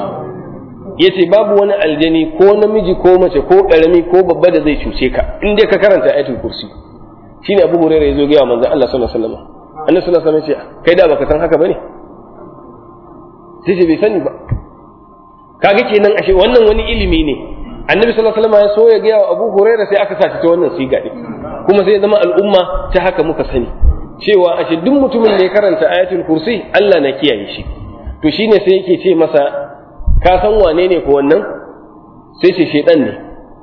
yace babu wani aljani ko namiji ko mace ko karami ko babba da zai cuce ka in dai ka karanta ayatul kursi shine Abu Hurairah yazo ga manzon Allah sallallahu alaihi wasallam annabi sallallahu alaihi wasallam ya ce kai da baka san haka bane sai ce bai sani ba kaga kenan ashe wannan wani ilimi ne annabi sallallahu alaihi wasallam ya so ya ga Abu Hurairah sai aka sa ta wannan siga din kuma sai ya zama al'umma ta haka muka sani cewa ashe duk mutumin da ya karanta ayatul kursi Allah na kiyaye shi to shine sai yake ce masa ka san wane ne ko wannan sai ce shedan ne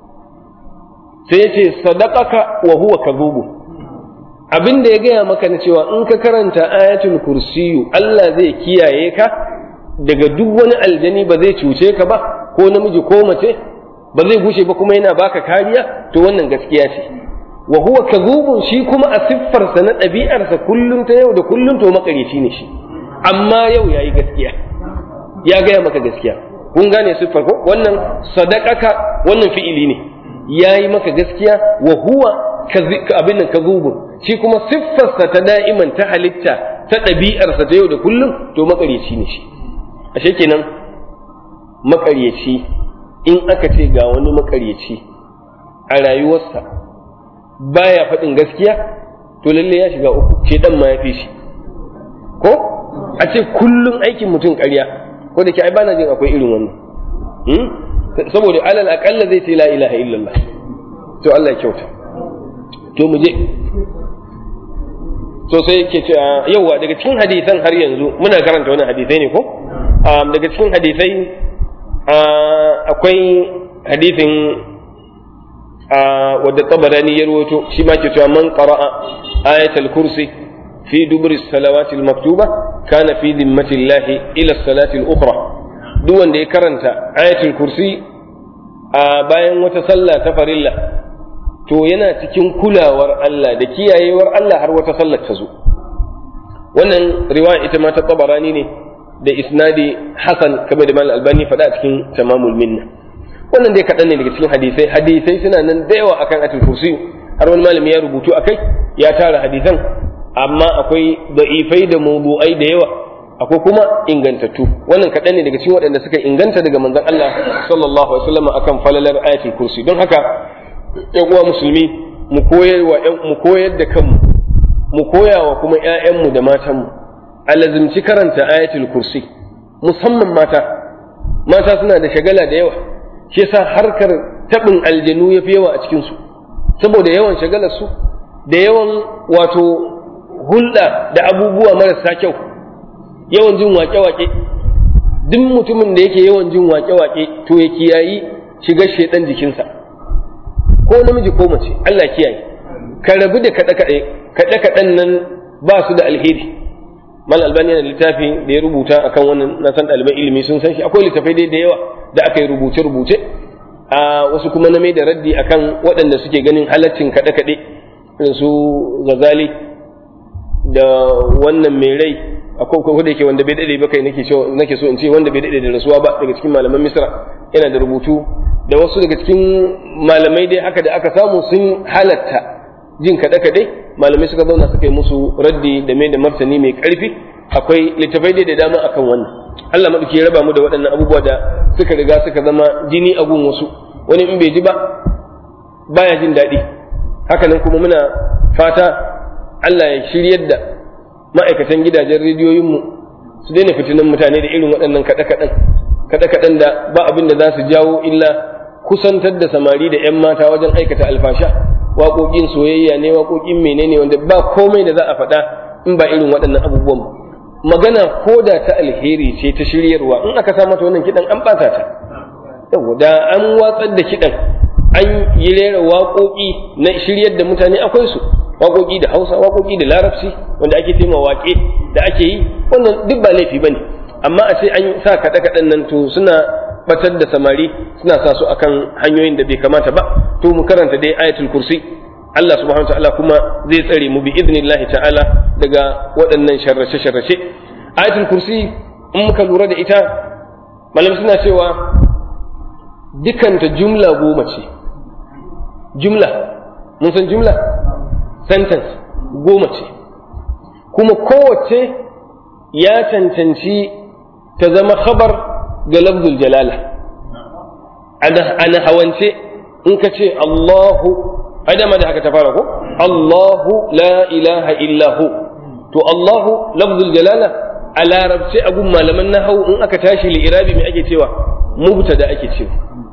sai ya ce sadaqaka wa huwa kadhubu abin da ya gaya maka na cewa in ka karanta ayatul kursiyu Allah zai kiyaye ka daga duk wani aljani ba zai cuce ka ba ko namiji ko mace ba zai gushe ba kuma yana baka kariya to wannan gaskiya ce wa huwa kadhubun shi kuma a siffarsa na ɗabi'arsa kullum ta yau da kullum to makareci ne shi amma yau yayi gaskiya ya gaya maka gaskiya kun gane siffar ko wannan sadaqaka wannan fi'ili ne yayi maka gaskiya wa huwa abin nan kadhubun shi kuma siffarsa ta da'iman ta halitta ta ɗabi'arsa ta yau da kullum to makareci ne shi ashe kenan makaryaci in aka ce ga wani makaryaci a rayuwarsa baya faɗin gaskiya to lalle ya shiga uku ce dan ma ya fi shi ko a ce kullum aikin mutum ƙarya ko da ke ai bana jin akwai irin wannan saboda alal aƙalla zai ce la ilaha illallah to Allah ya kyauta to mu je to sai yake ce yauwa daga cikin hadisan har yanzu muna karanta wani hadisai ne ko daga cikin hadisai akwai hadisin wadda tabarani ya rawaito shi ma ke cewa man qara'a ayatul kursi fi dubri salawati maktuba kana fi dhimmati llahi ila salati al-ukhra duk wanda ya karanta ayatul kursi a bayan wata sallah ta farilla to yana cikin kulawar Allah da kiyayewar Allah har wata sallar ta zo wannan riwaya ita ma ta tabarani ne da isnadi hasan kamar da malam albani faɗa a cikin tamamul minna wannan dai kaɗan ne daga cikin hadisai hadisai suna nan da yawa akan atul kursi har wani malami ya rubutu akai ya tara hadisan amma akwai da'ifai da mawdu'ai da yawa akwai kuma ingantattu wannan kaɗan ne daga cikin waɗanda suka inganta daga manzon Allah sallallahu alaihi wasallam akan falalar ayatul kursi don haka ƴan uwa musulmi mu koyar wa mu koyar da kanmu mu koya wa kuma ƴaƴanmu da matanmu a lazimci karanta ayatul kursi musamman mata mata suna da shagala da yawa shi yasa harkar tabin aljanu yafi yawa a cikin su saboda yawan shagalar su da yawan wato hulɗa da abubuwa marasa kyau yawan jin waƙe-waƙe duk mutumin da yake yawan jin waƙe-waƙe to ya kiyayi shigar shedan jikinsa ko namiji ko mace Allah kiyaye ka rabu da kaɗe-kaɗe kaɗe-kaɗen nan ba su da alheri mal albani yana littafi da ya rubuta akan wannan na san ɗaliban ilimi sun san shi akwai littafai dai da yawa da aka yi rubuce-rubuce a wasu kuma na mai da raddi akan waɗanda suke ganin halaccin kaɗe-kaɗe irin su gazali da wannan mai rai akwai ko da yake wanda bai dade ba kai nake so nake so in ce wanda bai dade da rasuwa ba daga cikin malaman Misra yana da rubutu da wasu daga cikin malamai dai haka da aka samu sun halatta jin kaɗe kaɗe malamai suka zauna suka yi musu raddi da mai da martani mai ƙarfi akwai littafai dai da dama akan wannan Allah madauki ya raba mu da waɗannan abubuwa da suka riga suka zama jini a gun wasu wani in bai ji ba baya jin daɗi hakanan kuma muna fata Allah ya shiryar da ma'aikatan gidajen rediyoyinmu su daina fitinan mutane da irin waɗannan kaɗe-kaɗen kaɗe-kaɗen da ba abin da za su jawo illa kusantar da samari da 'yan mata wajen aikata alfasha waƙoƙin soyayya ne waƙoƙin menene wanda ba komai da za a faɗa in ba irin waɗannan abubuwan ba magana ko da ta alheri ce ta shiryarwa in aka sa mata wannan kiɗan an ɓata ta yau da an watsar da kiɗan an yi rera waƙoƙi na shiryar da mutane akwai su waƙoƙi da hausa waƙoƙi da larabci wanda ake tema waƙe da ake yi wannan duk ba laifi bane amma a ce an sa kaɗe kaɗen nan to suna batar da samari suna sa su akan hanyoyin da bai kamata ba to mu karanta dai ayatul kursi Allah subhanahu ta'ala kuma zai tsare mu bi idnillahi ta'ala daga waɗannan sharrace sharrace ayatul kursi in muka lura da ita malam suna cewa dukanta jumla goma ce jumla mun san jumla sentence goma ce kuma kowace ya cancanci ta zama khabar ga lafzul jalala ana hawance in ka ce Allahu adama da haka ta fara ko Allahu la ilaha illahu to Allahu lafzul jalala a larabce a gun malaman nahau in aka tashi li'irabi mai ake cewa mubtada ake cewa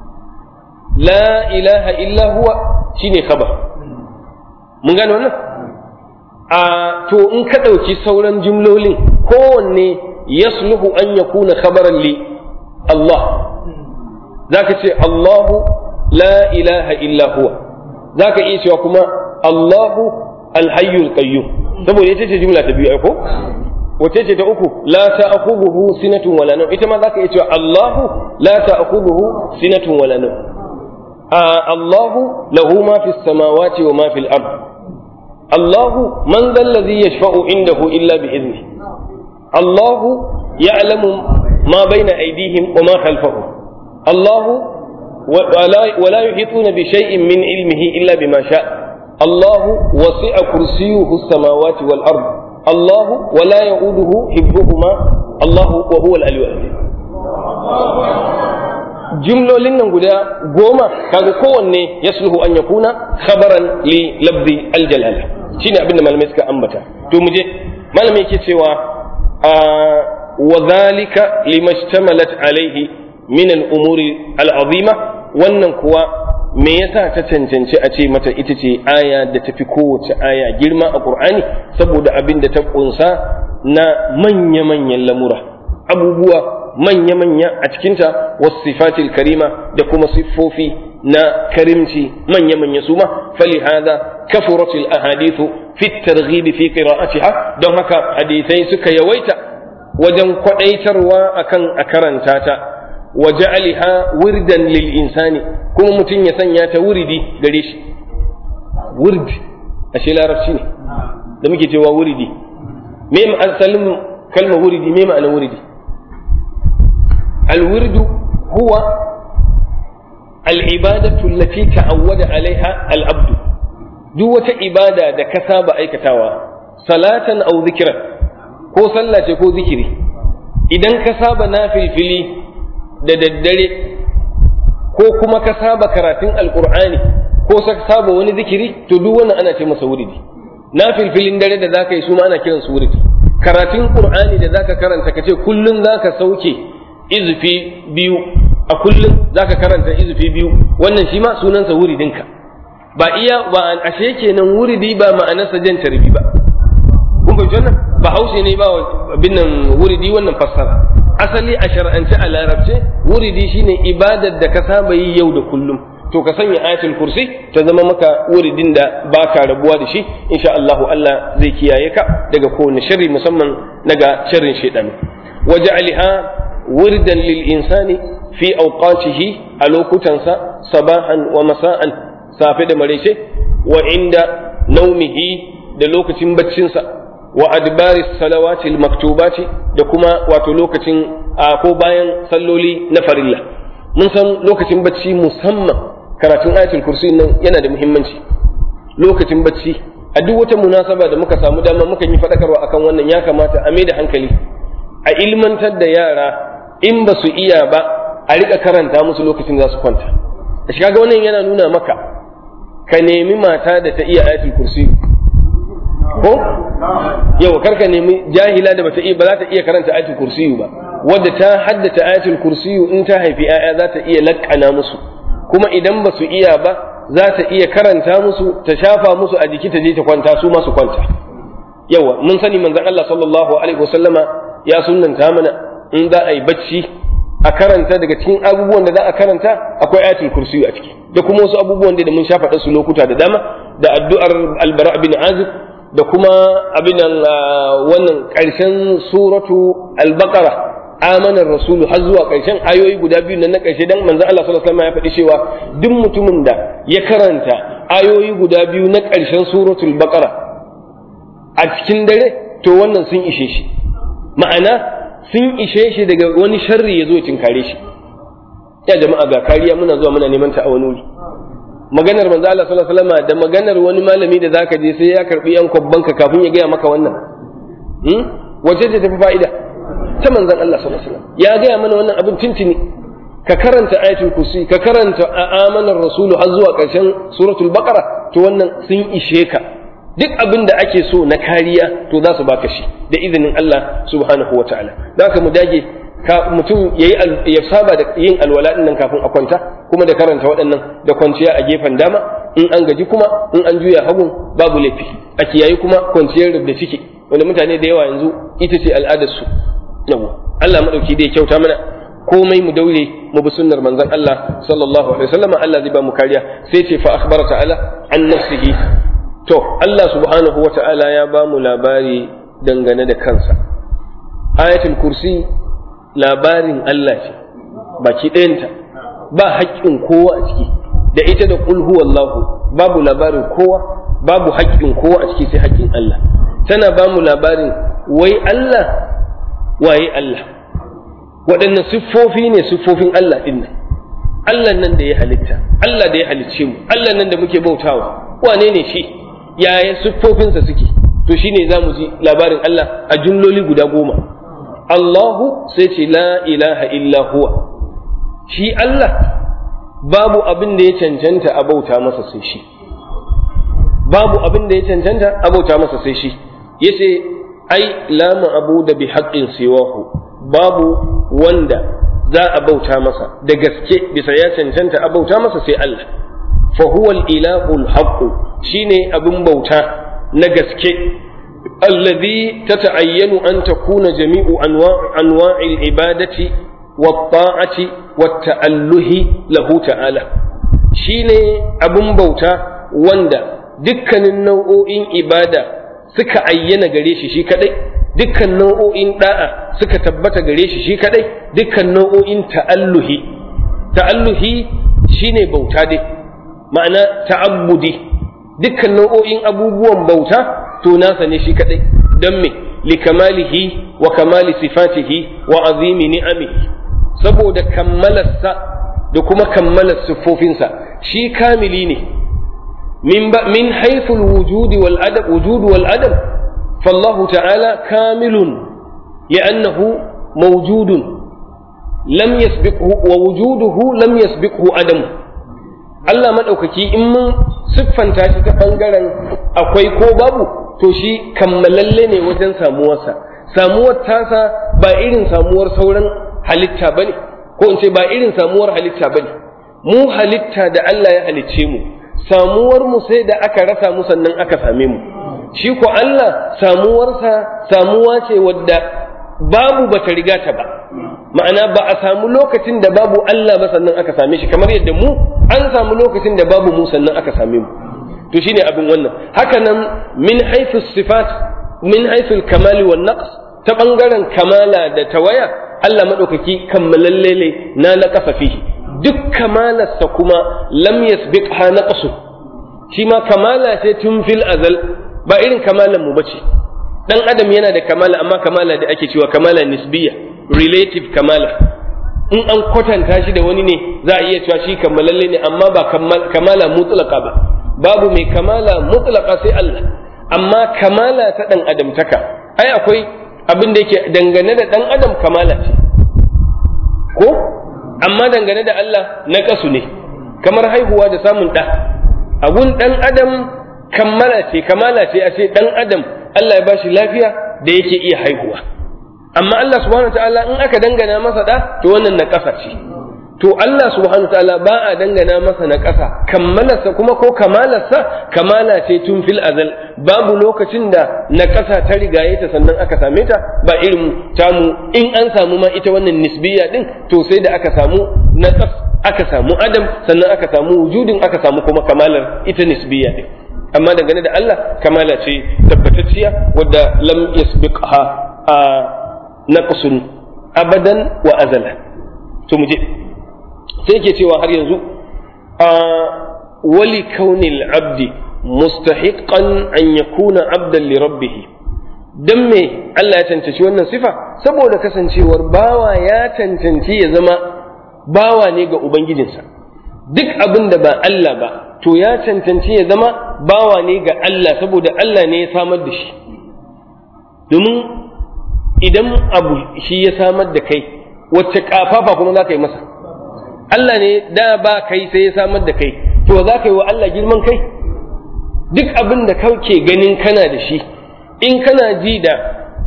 la ilaha illa huwa shine khabar mun gane wannan a to in ka ɗauki sauran jumlolin kowanne yasluhu an yakuna khabaran li Allah zaka ce Allahu la ilaha illa huwa zaka iya cewa kuma Allahu alhayyul qayyum saboda ita ce jumla ta biyu ko wace ce ta uku la ta'khudhuhu sinatun wala nawm ita ma zaka iya cewa Allahu la ta'khudhuhu sinatun wala nawm Allahu lahu ma fis samawati wa ma fil ard Allahu man dhal ladhi yashfa'u indahu illa bi idhnihi Allahu ya'lamu ma bayna aydihim wa ma khalfahum Allahu ولا يحيطون بشيء من علمه إلا بما شاء الله وسع كرسيه السماوات والأرض الله ولا يؤوده حفظهما الله وهو العلي العظيم jumlolin nan guda goma kaga kowanne ya sulhu an ya kuna khabaran li labdi aljalala shine abin da malamai suka ambata to mu je malamai yake cewa wa zalika limashtamalat alaihi min al-umuri al-azima wannan kuwa me yasa ta cancanci a ce mata ita ce aya da tafi kowace aya girma a Qur'ani saboda abin da ta kunsa na manya-manyan lamura abubuwa manya-manya a cikinta wasu sifatil karima da kuma siffofi na karimci manya-manya su ma fali hada kafurat al-ahadithu fi at-targhib fi qira'atiha don haka hadisai suka yawaita wajen kwadaitarwa akan a karanta ta wa ja'aliha wirdan lil insani kuma mutum ya sanya ta wuridi gare shi wurdi ashe larabci ne da muke cewa wuridi me asalin kalmar wuridi me ma'ana wuridi الورد هو العبادة التي تعود عليها العبد دوة عبادة da ka saba aikatawa salatan aw zikran ko sallah ce ko zikiri idan ka saba nafilfili da daddare ko kuma ka saba karatun alqur'ani ko ka saba wani zikiri to duk wannan ana ce masa wuridi nafilfilin dare da zaka yi su ma ana kiran su wuridi karatun qur'ani da zaka karanta kace kullun zaka sauke izufi biyu a kullum za ka karanta izufi biyu wannan shi ma sunansa wuridinka ba iya ba ashe kenan wuridi ba ma'anarsa jan tarbi ba kun fahimci wannan ba haushe ne ba bin nan wuridi wannan fassara asali a shar'ance a larabce wuridi shine ibadar da ka saba yi yau da kullum to ka sanya ayatul kursi ta zama maka wuridin da ba ka rabuwa da shi insha Allah Allah zai kiyaye ka daga kowane sharri musamman daga sharrin shaitan waja'alha وردا للإنسان في أوقاته ألوك تنسى صباحا ومساء سافد مريشه وعند نومه دلوك بتشنسى وأدبار الصلوات المكتوبات دكما واتلوك ko bayan salloli na farilla mun san lokacin bacci musamman karatun ayatul kursi nan yana da muhimmanci lokacin bacci a duk wata munasaba da muka samu dama muka yi faɗakarwa akan wannan ya kamata a mai da hankali a ilmantar da yara in ba su iya ba a riƙa karanta musu lokacin za su kwanta da shi kaga wannan yana nuna maka ka nemi mata da ta iya ayatul kursi ko yau kar ka nemi jahila da bata iya ba za ta iya karanta ayatul kursi ba wadda ta haddace ayatul kursi in ta haifi 'ya'ya za ta iya lakkana musu kuma idan ba su iya ba za ta iya karanta musu ta shafa musu a jiki ta je ta kwanta su ma su kwanta yawa mun sani manzon Allah sallallahu alaihi wasallama ya sunnanta mana in za a yi bacci a karanta daga cikin abubuwan da za a karanta akwai ayatul kursi a ciki da kuma wasu abubuwan da mun sha faɗa su lokuta da dama da addu'ar albara bin azib da kuma abin wannan ƙarshen suratu al-baqara amanar rasulu har zuwa ƙarshen ayoyi guda biyu nan na ƙarshe dan manzon Allah sallallahu alaihi wasallam ya faɗi cewa duk mutumin da ya karanta ayoyi guda biyu na ƙarshen suratul baqara a cikin dare to wannan sun ishe shi ma'ana sun ishe shi daga wani sharri ya zo ya tinkare shi ya jama'a ga kariya muna zuwa muna neman ta a wani wuri maganar manzo Allah sallallahu alaihi wasallam da maganar wani malami da zaka je sai ya karbi yan kwabban ka kafin ya gaya maka wannan hmm? wace ce tafi fa'ida ta manzon Allah sallallahu alaihi wasallam ya gaya mana wannan abin tintini ka karanta ayatul kursi ka karanta amanar rasulu har zuwa ƙarshen suratul baqara to wannan sun ishe ka duk abin da ake so na kariya to za su baka shi da izinin Allah subhanahu wa ta'ala za ka mu dage ka mutum yayi ya saba da yin alwala din nan kafin a kwanta kuma da karanta waɗannan da kwanciya a gefen dama in an gaji kuma in an juya hagun babu laifi a kiyayi kuma kwanciyar da ciki wanda mutane da yawa yanzu ita ce al'adar su yawa Allah madauki da ya kyauta mana komai mu daure mu bi sunnar manzon Allah sallallahu alaihi wasallam Allah zai ba mu kariya sai ce fa akhbara ta'ala an nafsihi to Allah subhanahu wata'ala ya ba mu labari dangane da kansa ayatul kursi labarin Allah ce baki ɗayanta ba haƙƙin kowa a ciki da ita da qul huwallahu babu labarin kowa babu haƙƙin kowa a ciki sai haƙƙin Allah tana ba mu labarin wai Allah waye Allah waɗannan siffofi ne siffofin Allah ɗin nan Allah nan da ya halitta Allah da ya halicce mu Allah nan da muke bautawa wane ne shi yaya siffofinsa suke to shine za mu ji labarin Allah a jumloli guda goma Allahu sai ce la ilaha illa huwa shi Allah babu abin da ya cancanta a bauta masa sai shi babu abin da ya cancanta a bauta masa sai shi yace ai la ma'budu bi haqqin siwahu babu wanda za a bauta masa da gaske bisa ya cancanta a bauta masa sai Allah fa huwa al-ilahu al-haqq shine abin bauta na gaske alladhi tata'ayyanu an takuna jami'u anwa'i al-ibadati wat-ta'ati wat-ta'alluhi lahu ta'ala shine abun bauta wanda dukkanin nau'o'in ibada suka ayyana gare shi shi kadai dukkan nau'o'in da'a suka tabbata gare shi shi kadai dukkan nau'o'in ta'alluhi ta'alluhi shine bauta dai ma'ana ta'abbudi dukkan nau'o'in abubuwan bauta to nasa ne shi kadai don me likamalihi wa kamali sifatihi wa azimi ni'amihi saboda kammalarsa da kuma kammalar siffofinsa shi kamili ne min min haythu al-wujudi wal adab wujud wal adab fallahu ta'ala kamilun li'annahu mawjudun lam yasbiqhu wa wujuduhu lam yasbiqhu adamu Allah maɗaukaki in mun siffanta shi ta ɓangaren akwai ko babu to shi kammalalle ne wajen samuwarsa samuwar tasa ba irin samuwar sauran halitta ba ne ko in ce ba irin samuwar halitta ba ne mu halitta da Allah ya halicce mu samuwar mu sai da aka rasa mu sannan aka same mu shi ko Allah samuwarsa samuwa ce wadda babu bata riga ta ba ma'ana ba a samu lokacin da babu Allah ba sannan aka same shi kamar yadda mu an samu lokacin da babu mu sannan aka same mu to shine abin wannan haka nan min haythu sifat min haythu kamali wan naqs ta bangaren kamala da tawaya Allah madaukaki kammalalle ne na naqasa fihi duk kamalarsa kuma lam yasbiqha naqsu shi ma kamala ce tun fil azal ba irin kamalan mu bace dan adam yana da kamala amma kamala da ake cewa kamala nisbiya relative kamala in an kwatanta shi da wani ne za a iya cewa shi kammalalle ne amma ba kamala mutlaka ba babu mai kamala mutlaka sai Allah amma kamala ta dan adamtaka ai akwai abin da yake dangane da dan adam kamala ce ko amma dangane da Allah na kasu ne kamar haihuwa da samun ɗa abun dan adam kammala ce kamala ce a ce dan adam Allah ya bashi lafiya da yake iya haihuwa amma Allah subhanahu ta'ala in aka dangana masa da to wannan na ƙasa ce to Allah subhanahu ta'ala ba a dangana masa na ƙasa kammalarsa kuma ko kamalarsa kamala ce tun fil azal babu lokacin da na ƙasa ta rigaye ta sannan aka same ta ba irin tamu in an samu ma ita wannan nisbiya din to sai da aka samu na aka samu adam sannan aka samu wujudin aka samu kuma kamalar ita nisbiya din amma dangane da Allah kamala ce tabbatacciya wadda lam yasbiqha a naqsun abadan wa azala to muje sai yake cewa har yanzu a wali kaunil abdi mustahiqan an yakuna abdan li rabbih dan me Allah ya cancanci wannan sifa saboda kasancewar bawa ya cancanci ya zama bawa ne ga ubangijinsa duk abin da ba Allah ba to ya cancanci ya zama bawa ne ga Allah saboda Allah ne ya samar da shi domin idan abu shi ya samar da kai wacce kafafa kuma za ka yi masa Allah ne da ba kai sai ya samar da kai to za ka yi wa Allah girman kai duk abin da kake ganin kana da shi in kana ji da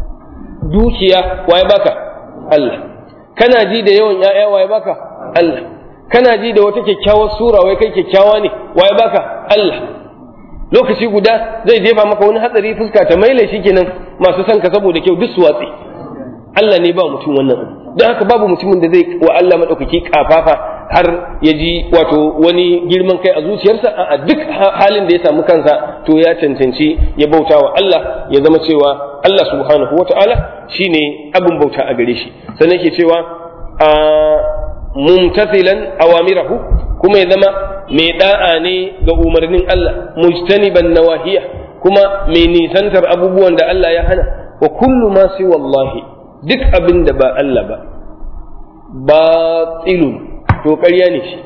dukiya waye baka Allah kana ji da yawan ‘ya'ya waye baka Allah kana ji da wata kyakkyawar sura wai kai kyakkyawa ne waye baka Allah lokaci guda zai jefa maka wani hatsari fuska ta maile shi kenan masu son ka saboda kyau duk su watsi Allah ne ba mutum wannan don haka babu mutumin da zai wa Allah maɗaukaki kafafa har ya ji wato wani girman kai a zuciyarsa a duk halin da ya samu kansa to ya cancanci ya bauta wa Allah ya zama cewa Allah subhanahu wa ta'ala shine abin bauta a gare shi sannan ke cewa a mumtathilan awamirahu kuma ya zama mai da'a ne ga umarnin Allah mujtaniban nawahiya kuma mai nisantar abubuwan da Allah ya hana wa kullu ma si wallahi duk abin da ba Allah ba batilun to ƙarya ne shi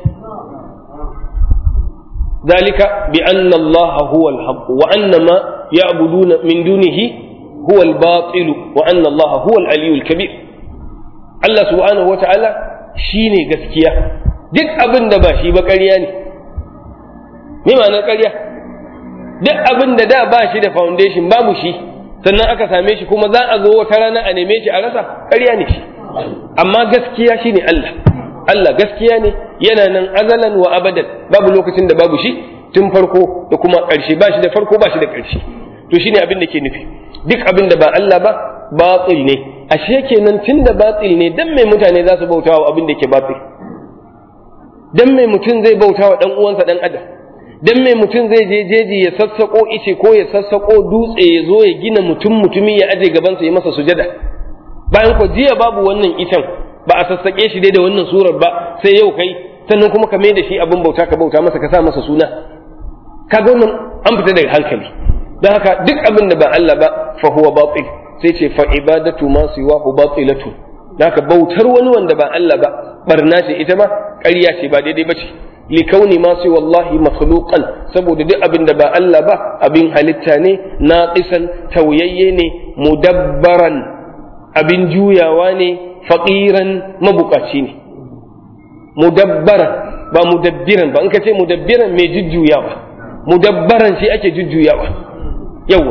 ذلك بأن الله هو الحق وأن ما يعبدون من دونه هو الباطل وأن الله هو العلي الكبير الله سبحانه وتعالى شيني gaskiya duk abin da ba shi ba ƙarya ne me ma'anar ƙarya duk abin da da ba shi da foundation babu shi sannan aka same shi kuma za a zo wata rana a neme shi a rasa ƙarya ne shi amma gaskiya shine Allah Allah gaskiya ne yana nan azalan wa abadan babu lokacin da babu shi tun farko da kuma ƙarshe ba shi da farko ba shi da ƙarshe to shine abin da ke nufi duk abin da ba Allah ba batil ne ashe kenan tun da batil ne dan mai mutane za su bauta wa abin da ke batil dan mai mutum zai bauta wa dan uwansa dan adam dan mai mutum zai je jeji ya sassako ice ko ya sassako dutse ya zo ya gina mutum mutumi ya aje gabansa ya masa sujada bayan ko jiya babu wannan icen ba a sassake shi dai da wannan surar ba sai yau kai sannan kuma ka mai da shi abin bauta ka bauta masa ka sa masa suna kaga wannan an fita daga hankali don haka duk abin da ba Allah ba fa huwa batil sai ce fa ibadatu ma siwahu batilatu haka bautar wani wanda ba Allah ba barna ce ita ma ƙarya ce ba daidai ba ce likauni ma sai wallahi makhluqan saboda duk abin da ba Allah ba abin halitta ne naqisan tauyayye ne mudabbaran abin juyawa ne faqiran mabukaci ne mudabbaran ba mudabbiran ba in ka ce mudabbiran mai jujjuyawa mudabbaran shi ake jujjuyawa yawa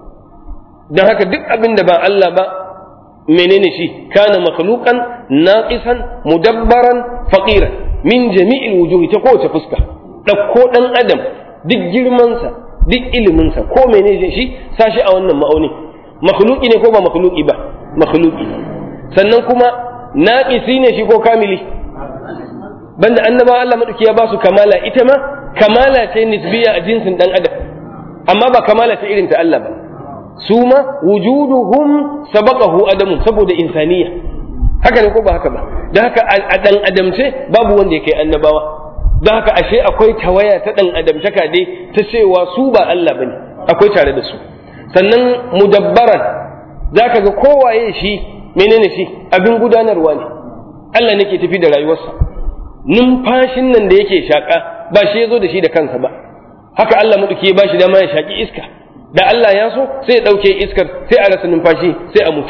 don haka duk abin da ba Allah ba menene shi kana makhluqan naqisan mudabbaran faqiran min jami'il wujuhi ta kowace fuska ɗauko ɗan adam duk girmansa duk iliminsa ko menene shi sashi a wannan ma'auni makhluqi ne ko ba makhluqi ba makhluqi sannan kuma naqisi ne shi ko kamili banda annaba Allah madauki ya ba su kamala ita ma kamala ce nisbiya a jinsin dan adam amma ba kamala ta irin ta Allah ba su ma wujuduhum sabaqahu adamu saboda insaniya haka ne ko ba haka ba da haka a dan adamce babu wanda ya kai annabawa da haka ashe akwai tawaya ta dan adamtaka dai ta cewa su ba Allah bane akwai tare da su sannan mudabbaran zaka ga kowaye shi menene shi abin gudanarwa ne Allah nake tafi da rayuwarsa numfashin nan da yake shaka ba shi ya zo da shi da kansa ba haka Allah maɗauki ya ba shi dama ya shaki iska da Allah ya so sai ya ɗauke iskar sai a rasa numfashi sai a mutu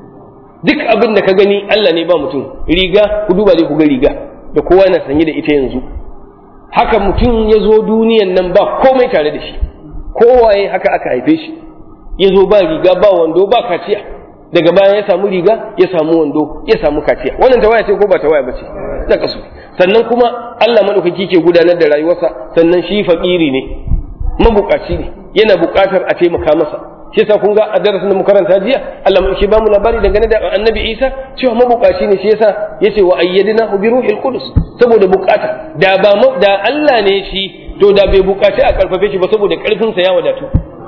duk abin da ka gani Allah ne ba mutum riga ku duba dai ku ga riga da kowa yana sanye da ita yanzu haka mutum ya zo duniyan nan ba komai tare da shi kowaye haka aka haife shi ya zo ba riga ba wando ba kaciya daga baya ya samu riga ya samu wando ya samu kaciya wannan tawaya ce ko ba tawaya ba ce da kasu sannan kuma Allah madaukaki ke gudanar da rayuwarsa sannan shi fakiri ne mabukaci ne yana bukatar a taimaka masa shi yasa kun ga a darasin da mu karanta jiya Allah mai ba mu labari dangane da Annabi Isa cewa mabukaci ne shi yasa yace wa ayyadina bi ruhil qudus saboda bukata da ba da Allah ne shi to da bai bukaci a karfafe shi ba saboda karfin sa ya wadatu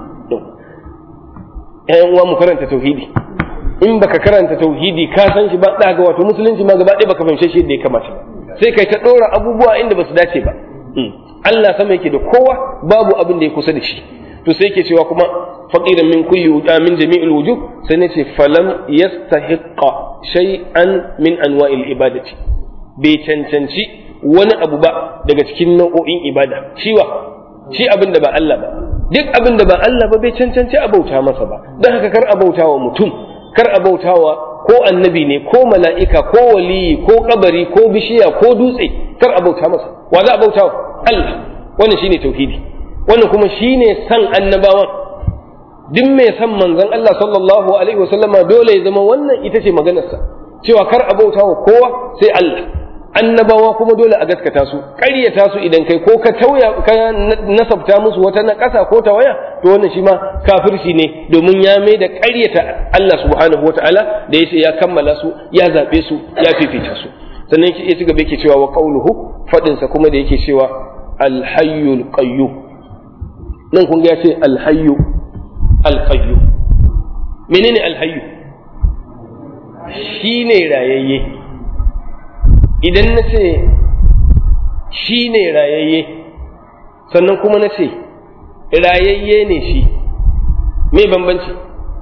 ƴan uwa mu karanta tauhidi in baka karanta tauhidi ka san shi ba da ga wato musulunci ma gaba ɗaya baka fahimce shi yadda ya kamata sai kai ta ɗora abubuwa inda ba su dace ba Allah sama yake da kowa babu abin da ya kusa da shi to sai yake cewa kuma faqiran min kulli wuda min jami'il wujuh sai ne ce falam yastahiqqa shay'an min anwa'il ibadati bai cancanci wani abu ba daga cikin nau'o'in ibada shiwa shi abin da ba Allah ba duk abin da ba Allah ba bai cancanci a bauta masa ba don haka kar a bauta wa mutum kar a bauta wa ko annabi ne ko mala'ika ko waliyi ko kabari ko bishiya ko dutse kar a bauta masa wa za a bauta wa Allah wannan shine tauhidi wannan kuma shine san annabawan duk mai san manzon Allah sallallahu alaihi wasallama dole ya zama wannan ita ce maganarsa cewa kar a bauta wa kowa sai Allah annabawa kuma dole a gaskata su ƙaryata su idan kai ko ka tauya ka nasabta musu wata na ƙasa ko ta waya to wannan shi ma kafirci ne domin ya mai da ƙaryata Allah subhanahu wataala da yace ya kammala su ya zabe su ya fifita su sannan ya ci gaba yake cewa wa qauluhu fadin sa kuma da yake cewa al-hayyul qayyum nan kun ga ya ce al-hayyu al-qayyum menene al-hayyu shine rayayye idan na ce shi ne rayayye sannan kuma na ce rayayye ne shi me bambanci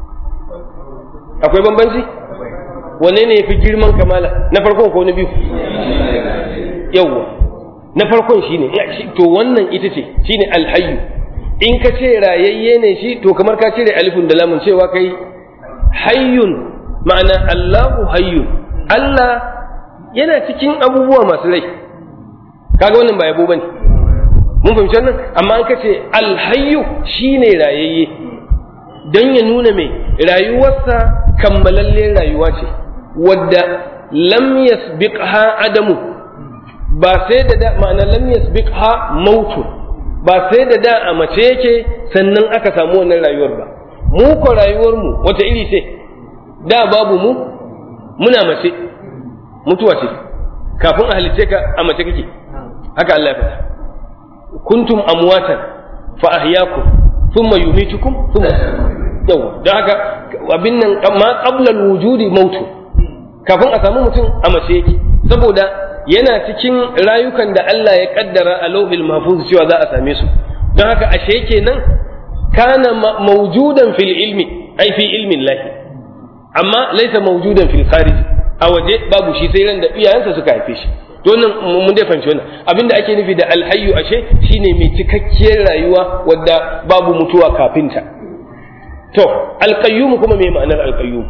akwai bambanci wane ne ya fi girman kamala na farkon ko na biyu yawwa na farkon shi ne to wannan ita ce shi ne alhayu in ka ce rayayye ne shi to kamar ka cire alifin da lamun cewa kai hayyun ma'ana allahu hayyun allah yana cikin abubuwa masu rai kaga wannan ba yabo bane mun fahimci wannan amma an kace alhayyu shine rayayye dan ya nuna mai rayuwarsa kammalalle rayuwa ce wadda lam yasbiqha adamu ba sai da da ma'ana lam yasbiqha mautu ba sai da da a mace yake sannan aka samu wannan rayuwar ba mu ko rayuwar mu wata iri ce da babu mu muna mace mutuwa ce kafin a halice ka a mace kake haka Allah ya faɗa kuntum amwatan fa ahyaakum thumma yumitukum thumma yau da haka abin nan ma qabla al-wujudi mautu kafin a samu mutum a mace yake saboda yana cikin rayukan da Allah ya kaddara a lauhil mahfuz cewa za a same su don haka ashe kenan kana mawjudan fil ilmi ai fi ilmin lahi amma laisa mawjudan fil kharij a waje babu shi sai ran da iyayensa suka haife shi to wannan mun dai fahimci wannan abinda ake nufi da alhayyu ashe shine mai cikakkiyar rayuwa wadda babu mutuwa kafin ta to alqayyum kuma me ma'anar alqayyum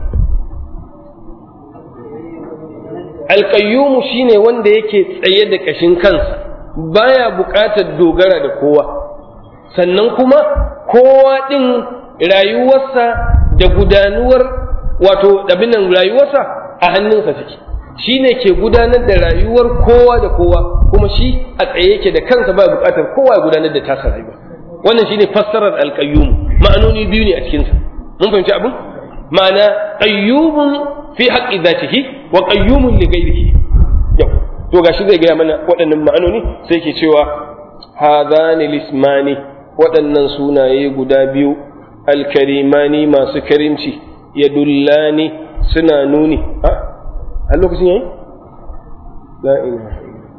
alqayyum shine wanda yake tsaye da kashin kansa baya buƙatar dogara da kowa sannan kuma kowa ɗin rayuwarsa da gudanuwar wato nan rayuwarsa a hannunsa take shi ne ke gudanar da rayuwar kowa da kowa kuma shi a tsaye yake da kansa ba buƙatar kowa ya gudanar da tasa rayuwa wannan shine fassarar alƙayyum ma'anoni biyu ne a cikinsa mun fahimci abin ma'ana qayyumun fi haqqi dhatihi wa qayyumun li ghayrihi yau to gashi zai gaya mana waɗannan ma'anoni sai ke cewa hadhani lismani waɗannan sunaye guda biyu alkarimani masu karimci ya dullani suna nuni a lokacin yayi la ilaha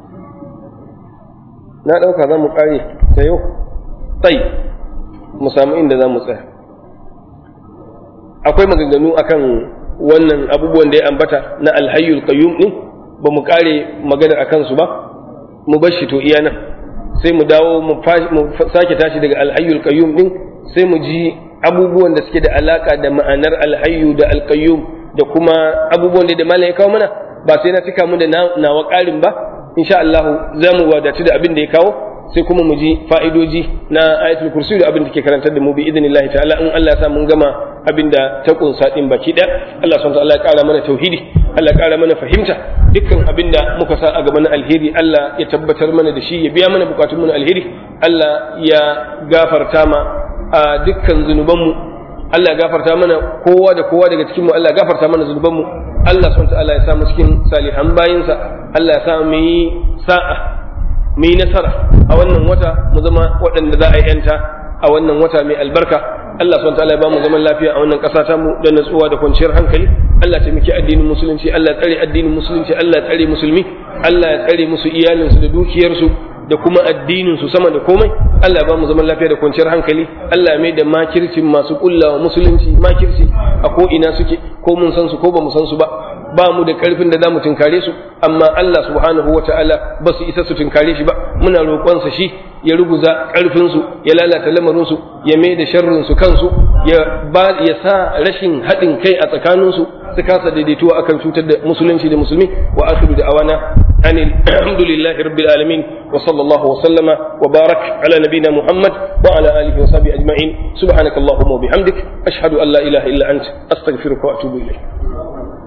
na ɗauka za mu ƙare ta yau tai mu samu inda za mu tsaya akwai maganganu akan wannan abubuwan da ya ambata na alhayyul qayyum din ba mu ƙare maganar akan su ba mu bar shi to iya nan sai mu dawo mu sake tashi daga alhayyul qayyum din sai mu ji abubuwan da suke da alaka da ma'anar alhayyu da alqayyum da kuma abubuwan da malam ya kawo mana ba sai na cika mu da nawa ƙarin ba insha Allah za mu wadatu da abin da ya kawo sai kuma mu ji fa'idoji na ayatul kursi da abin da ke karantar da mu bi idnillahi ta'ala in Allah ya sa mun gama abin da ta kunsa din baki ɗaya Allah subhanahu wa ta'ala ya ƙara mana tauhidi Allah ya ƙara mana fahimta dukkan abin da muka sa a gaban alheri Allah ya tabbatar mana da shi ya biya mana bukatun mu na alheri Allah ya gafarta ma a dukkan zunubanmu Allah ya gafarta mana kowa da kowa daga cikin mu Allah ya gafarta mana zunubanmu Allah subhanahu ta'ala ya sa mu cikin salihan bayinsa Allah ya sa mu yi sa'a mu yi nasara a wannan wata mu zama waɗanda za a yi yanta a wannan wata mai albarka Allah subhanahu ta'ala ya ba mu zaman lafiya a wannan ƙasa ta mu da natsuwa da kwanciyar hankali Allah ta miki addinin musulunci Allah tsare addinin musulunci Allah tsare musulmi Allah ya tsare musu iyalinsu da dukiyarsu da kuma addinin su sama da komai Allah ba mu zaman lafiya da kwanciyar hankali Allah mai da makircin masu kullawa musulunci makirci a ko ina suke ko mun san su ko ba mu san su ba ba mu da karfin da zamu tunkare su amma Allah subhanahu wata'ala ba su isa su tunkare shi ba muna roƙon sa shi ya ruguza karfin su ya lalata lamarin su ya mai da sharrin su kansu ya ba ya sa rashin haɗin kai a tsakanin su su kasa daidaituwa akan cutar da musulunci da musulmi wa akhiru da awana أن الحمد لله رب العالمين وصلى الله وسلم وبارك على نبينا محمد وعلى آله وصحبه أجمعين سبحانك اللهم وبحمدك أشهد أن لا إله إلا أنت أستغفرك وأتوب إليك